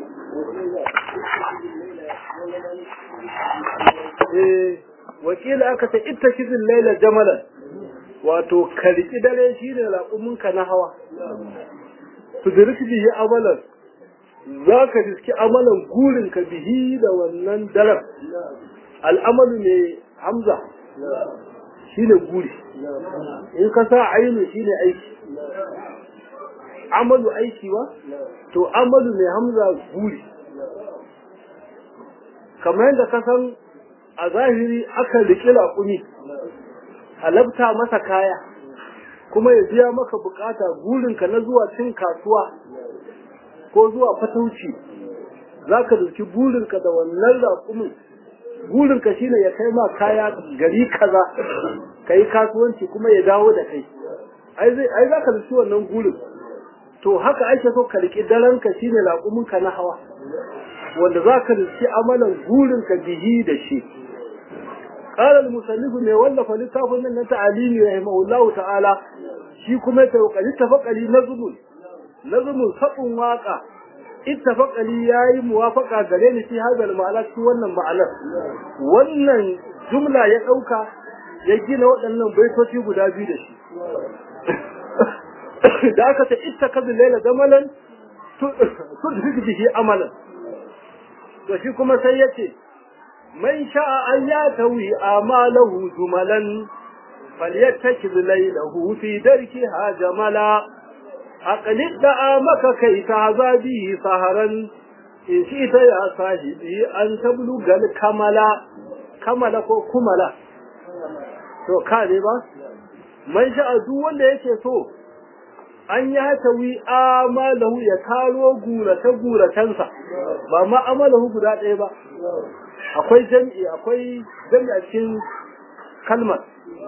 eh wakila aka ce ita kizin laila jamalan wato karki dare shine laƙuminka na hawa tudurki bihi amalan za ka riski amalan gurinka bihi da wannan daren al'amalu ne hamza shine guri in ka sa ainu shine aiki amalu aiki ba to amalu ne hamza guri kamar yadda ka san a zahiri aka riƙi laƙumi halabta masa kaya kuma ya biya maka bukata burinka na zuwa cin kasuwa ko zuwa fatauci za ka dauki burinka da wannan raƙumin burinka shine ya kai ma kaya gari kaza ka yi kasuwanci kuma ya dawo da kai ai za ka dauki wannan burin to haka ake so ka riƙi daranka shine raƙuminka na hawa wanda za ka dauki amalan burinka bihi da shi قال المصنف mai wallafa littafin nan na ta'alimi rahimahullahu ta'ala shi kuma ta kokari tafakali nazmul nazmul sabun waka ittafaqali yayi muwafaqa gare ni fi hadal ma'ana cikin wannan ma'anar wannan jumla ya dauka ya gina waɗannan baitoci guda biyu da shi da aka ta ittakazu laila zamalan tudrik bihi amalan to shi kuma sai yace من شاء أن يتوي آماله جملا فليتكذ ليله في دركها جملا أقلد دعامك كي تعزى به سهرا إن شئت يا صاحبي أن تبلغ الكملا كملا كو كملا to kare ba man sha'a duk wanda yake so an ya tawi amalahu ya karo gurata guratansa ba ma amalahu guda ɗaya ba akwai jami'i akwai jami'a cikin kalmar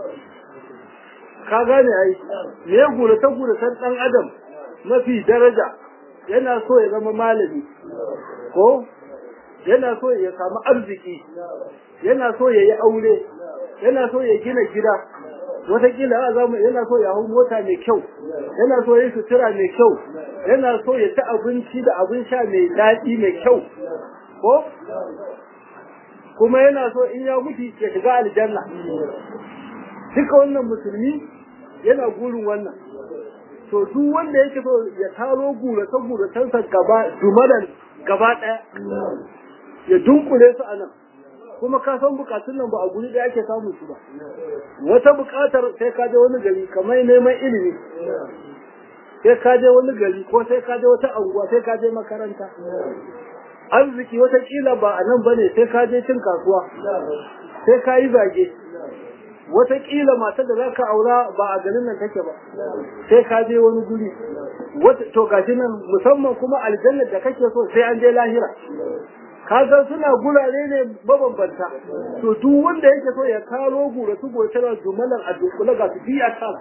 ka gane ai me gurata guratan dan adam mafi daraja yana so ya zama malami ko yana so ya samu arziki yana so ya yi aure yana so ya gina gida wataƙila a zamu yana so ya hau mota mai kyau yana so ya yi sutura mai kyau yana so ya ci abinci da abin sha mai daɗi mai kyau ko kuma yana so in ya mutu ya shiga aljanna duka wannan musulmi yana gurin wannan to duk wanda yake so ya taro gurace guracensa gaba dumadan gaba ɗaya ya dunkule su a nan kuma ka san bukatun nan ba a guri ɗaya ake samun su ba wata bukatar sai ka je wani gari kamar neman ilimi sai ka je wani gari ko sai ka je wata anguwa sai ka je makaranta arziki wata kila ba a nan bane sai ka je cin kasuwa sai ka yi zage wataƙila matar da za ka aura ba a garin nan take ba sai ka je wani guri to gashi nan musamman kuma aljannar da kake so sai an je lahira ka san suna gurare ne mabambanta to duk wanda yake so ya karo gura su goce da jumalar a dunkule ga su biya tara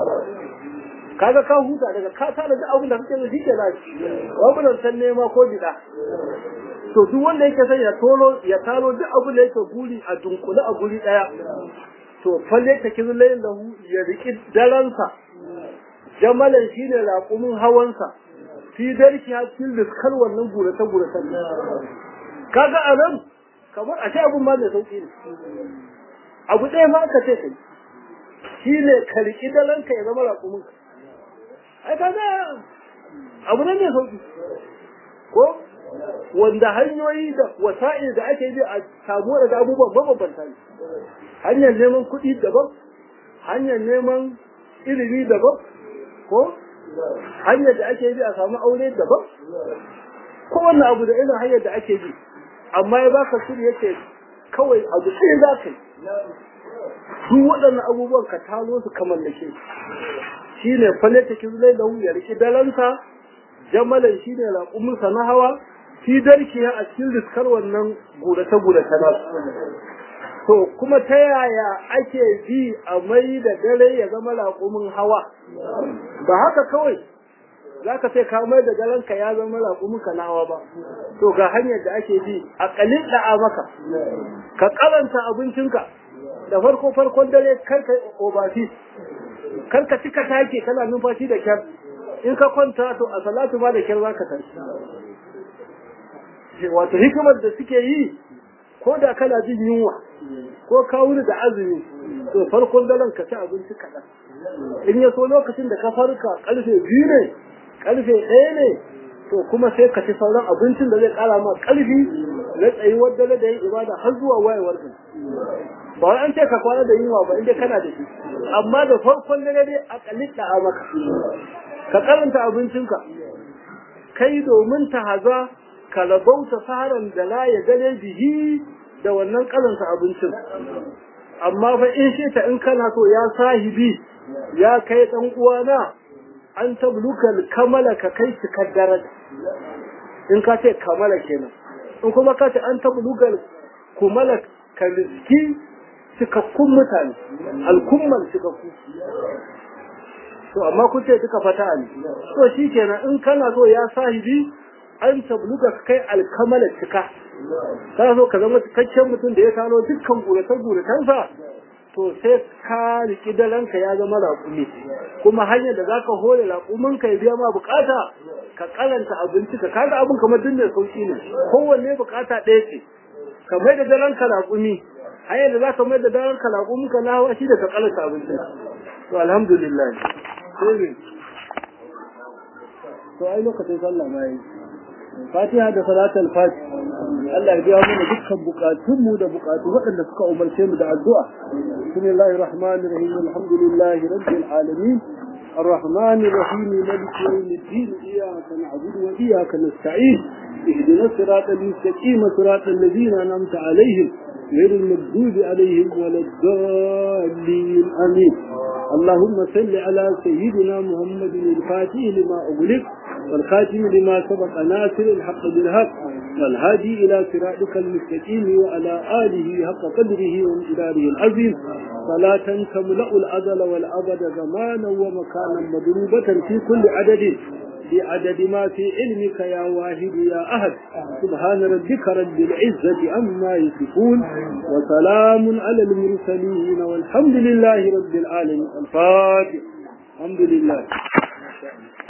kaga ka huta daga ka tara duk abin da kake so shi ke lafi babu san nema ko bida to duk wanda yake son ya tolo ya taro duk abin da yake guri a dunkule a guri daya to falle ta kizlayin lahu ya riki daransa jamalan shine raƙumin hawansa fi darki hakkin riskar wannan gurata gurata kaga a nan kamar a ce abin ma mai sauƙi ne abu ɗaya ma aka ce kai shine ka riki daranka ya zama raƙumin ka ai kaga abu ne mai sauƙi ko wanda hanyoyi da wasa'il da ake bi a samu daga abubuwan mabambanta ne hanyar neman kuɗi daban hanyar neman ilimi daban ko hanyar da ake bi a samu aure daban ko wannan abu da irin hanyar da ake bi amma ya baka shiri yake kawai abu sai za ka yi duk waɗannan abubuwan ka talo su kamar da ke shi ne falle ta kizulai da ya riƙi dalansa jamalan shi ne raƙuminsa na hawa fi darki a cikin riskar wannan gurace-gurace na to kuma ta yaya ake bi a mai da dare ya zama raƙumin hawa ba haka kawai za ka sai ka mai da darenka ya zama raƙumin ka na hawa ba to ga hanyar da ake bi a ƙalin da'a maka ka karanta abincinka da farko farkon dare kar ka obati kar ka cika take kana numfashi da kyar in ka kwanta to a salatu ma da kyar za ka tashi wato hikimar da suke yi ko da kana jin yunwa ko ka wuni da azumi to farkon daren ka ci abinci kaɗan in ya so lokacin da ka farka ƙarfe biyu ne ƙarfe ɗaya ne to kuma sai ka ci sauran abincin da zai ƙara ma ƙarfi na tsayuwar dare da yin ibada har zuwa wayewar ka ba wai an ce ka kwana da yunwa ba inda kana da shi amma da farkon dare dai a kalita a maka ka karanta abincinka kai domin ta haza ka rabauta saharan da la ya gane bihi da wannan karanta abincin amma fa in shi ta in kana so ya sahibi ya kai dan uwana an tabluka kamala ka kai cikar daraja in ka ce kamala kenan in kuma ka ce an tabluka kumala ka riski cikakkun mutane alkumman cikakku to amma kun ce duka fata ne to shi kenan in kana so ya sahibi an tabluka kai alkamala cika kana so ka zama cikakken mutum da ya tano dukkan guratar guratansa to sai ka riki dalanka ya zama raƙumi kuma hanyar da zaka hore raƙumin ka ya biya ma bukata ka karanta abinci ka kaga abin kamar duk mai sauki ne kowanne bukata ɗaya ce ka mai da dalanka raƙumi hanyar da zaka mai da dalanka raƙumin ka na hawa shi da ka karanta abinci to alhamdulillah sai ne to ai lokacin sallah ma yi fatiha da salatul fati Allah ya biya mana dukkan bukatunmu da bukatu waɗanda suka umarce mu da addu'a bismillahir rahmanir rahim alhamdulillahi rabbil alamin الرحمن الرحيم مالك يوم الدين إياك نعبد وإياك نستعين اهدنا الصراط المستقيم صراط الذين أنعمت عليهم غير المغضوب عليهم ولا الضالين آمين اللهم صل على سيدنا محمد الفاتح لما أغلق والخاتم لما سبق ناصر الحق بالحق والهادي إلى صراطك المستقيم وعلى آله حق قدره وامتداره العظيم صلاة تملأ الأزل والأبد زمانا ومكانا مضروبة في كل عدد بعدد ما في علمك يا واحد يا أحد سبحان ربك رب العزة عما يصفون وسلام على المرسلين والحمد لله رب العالمين الفاتح الحمد لله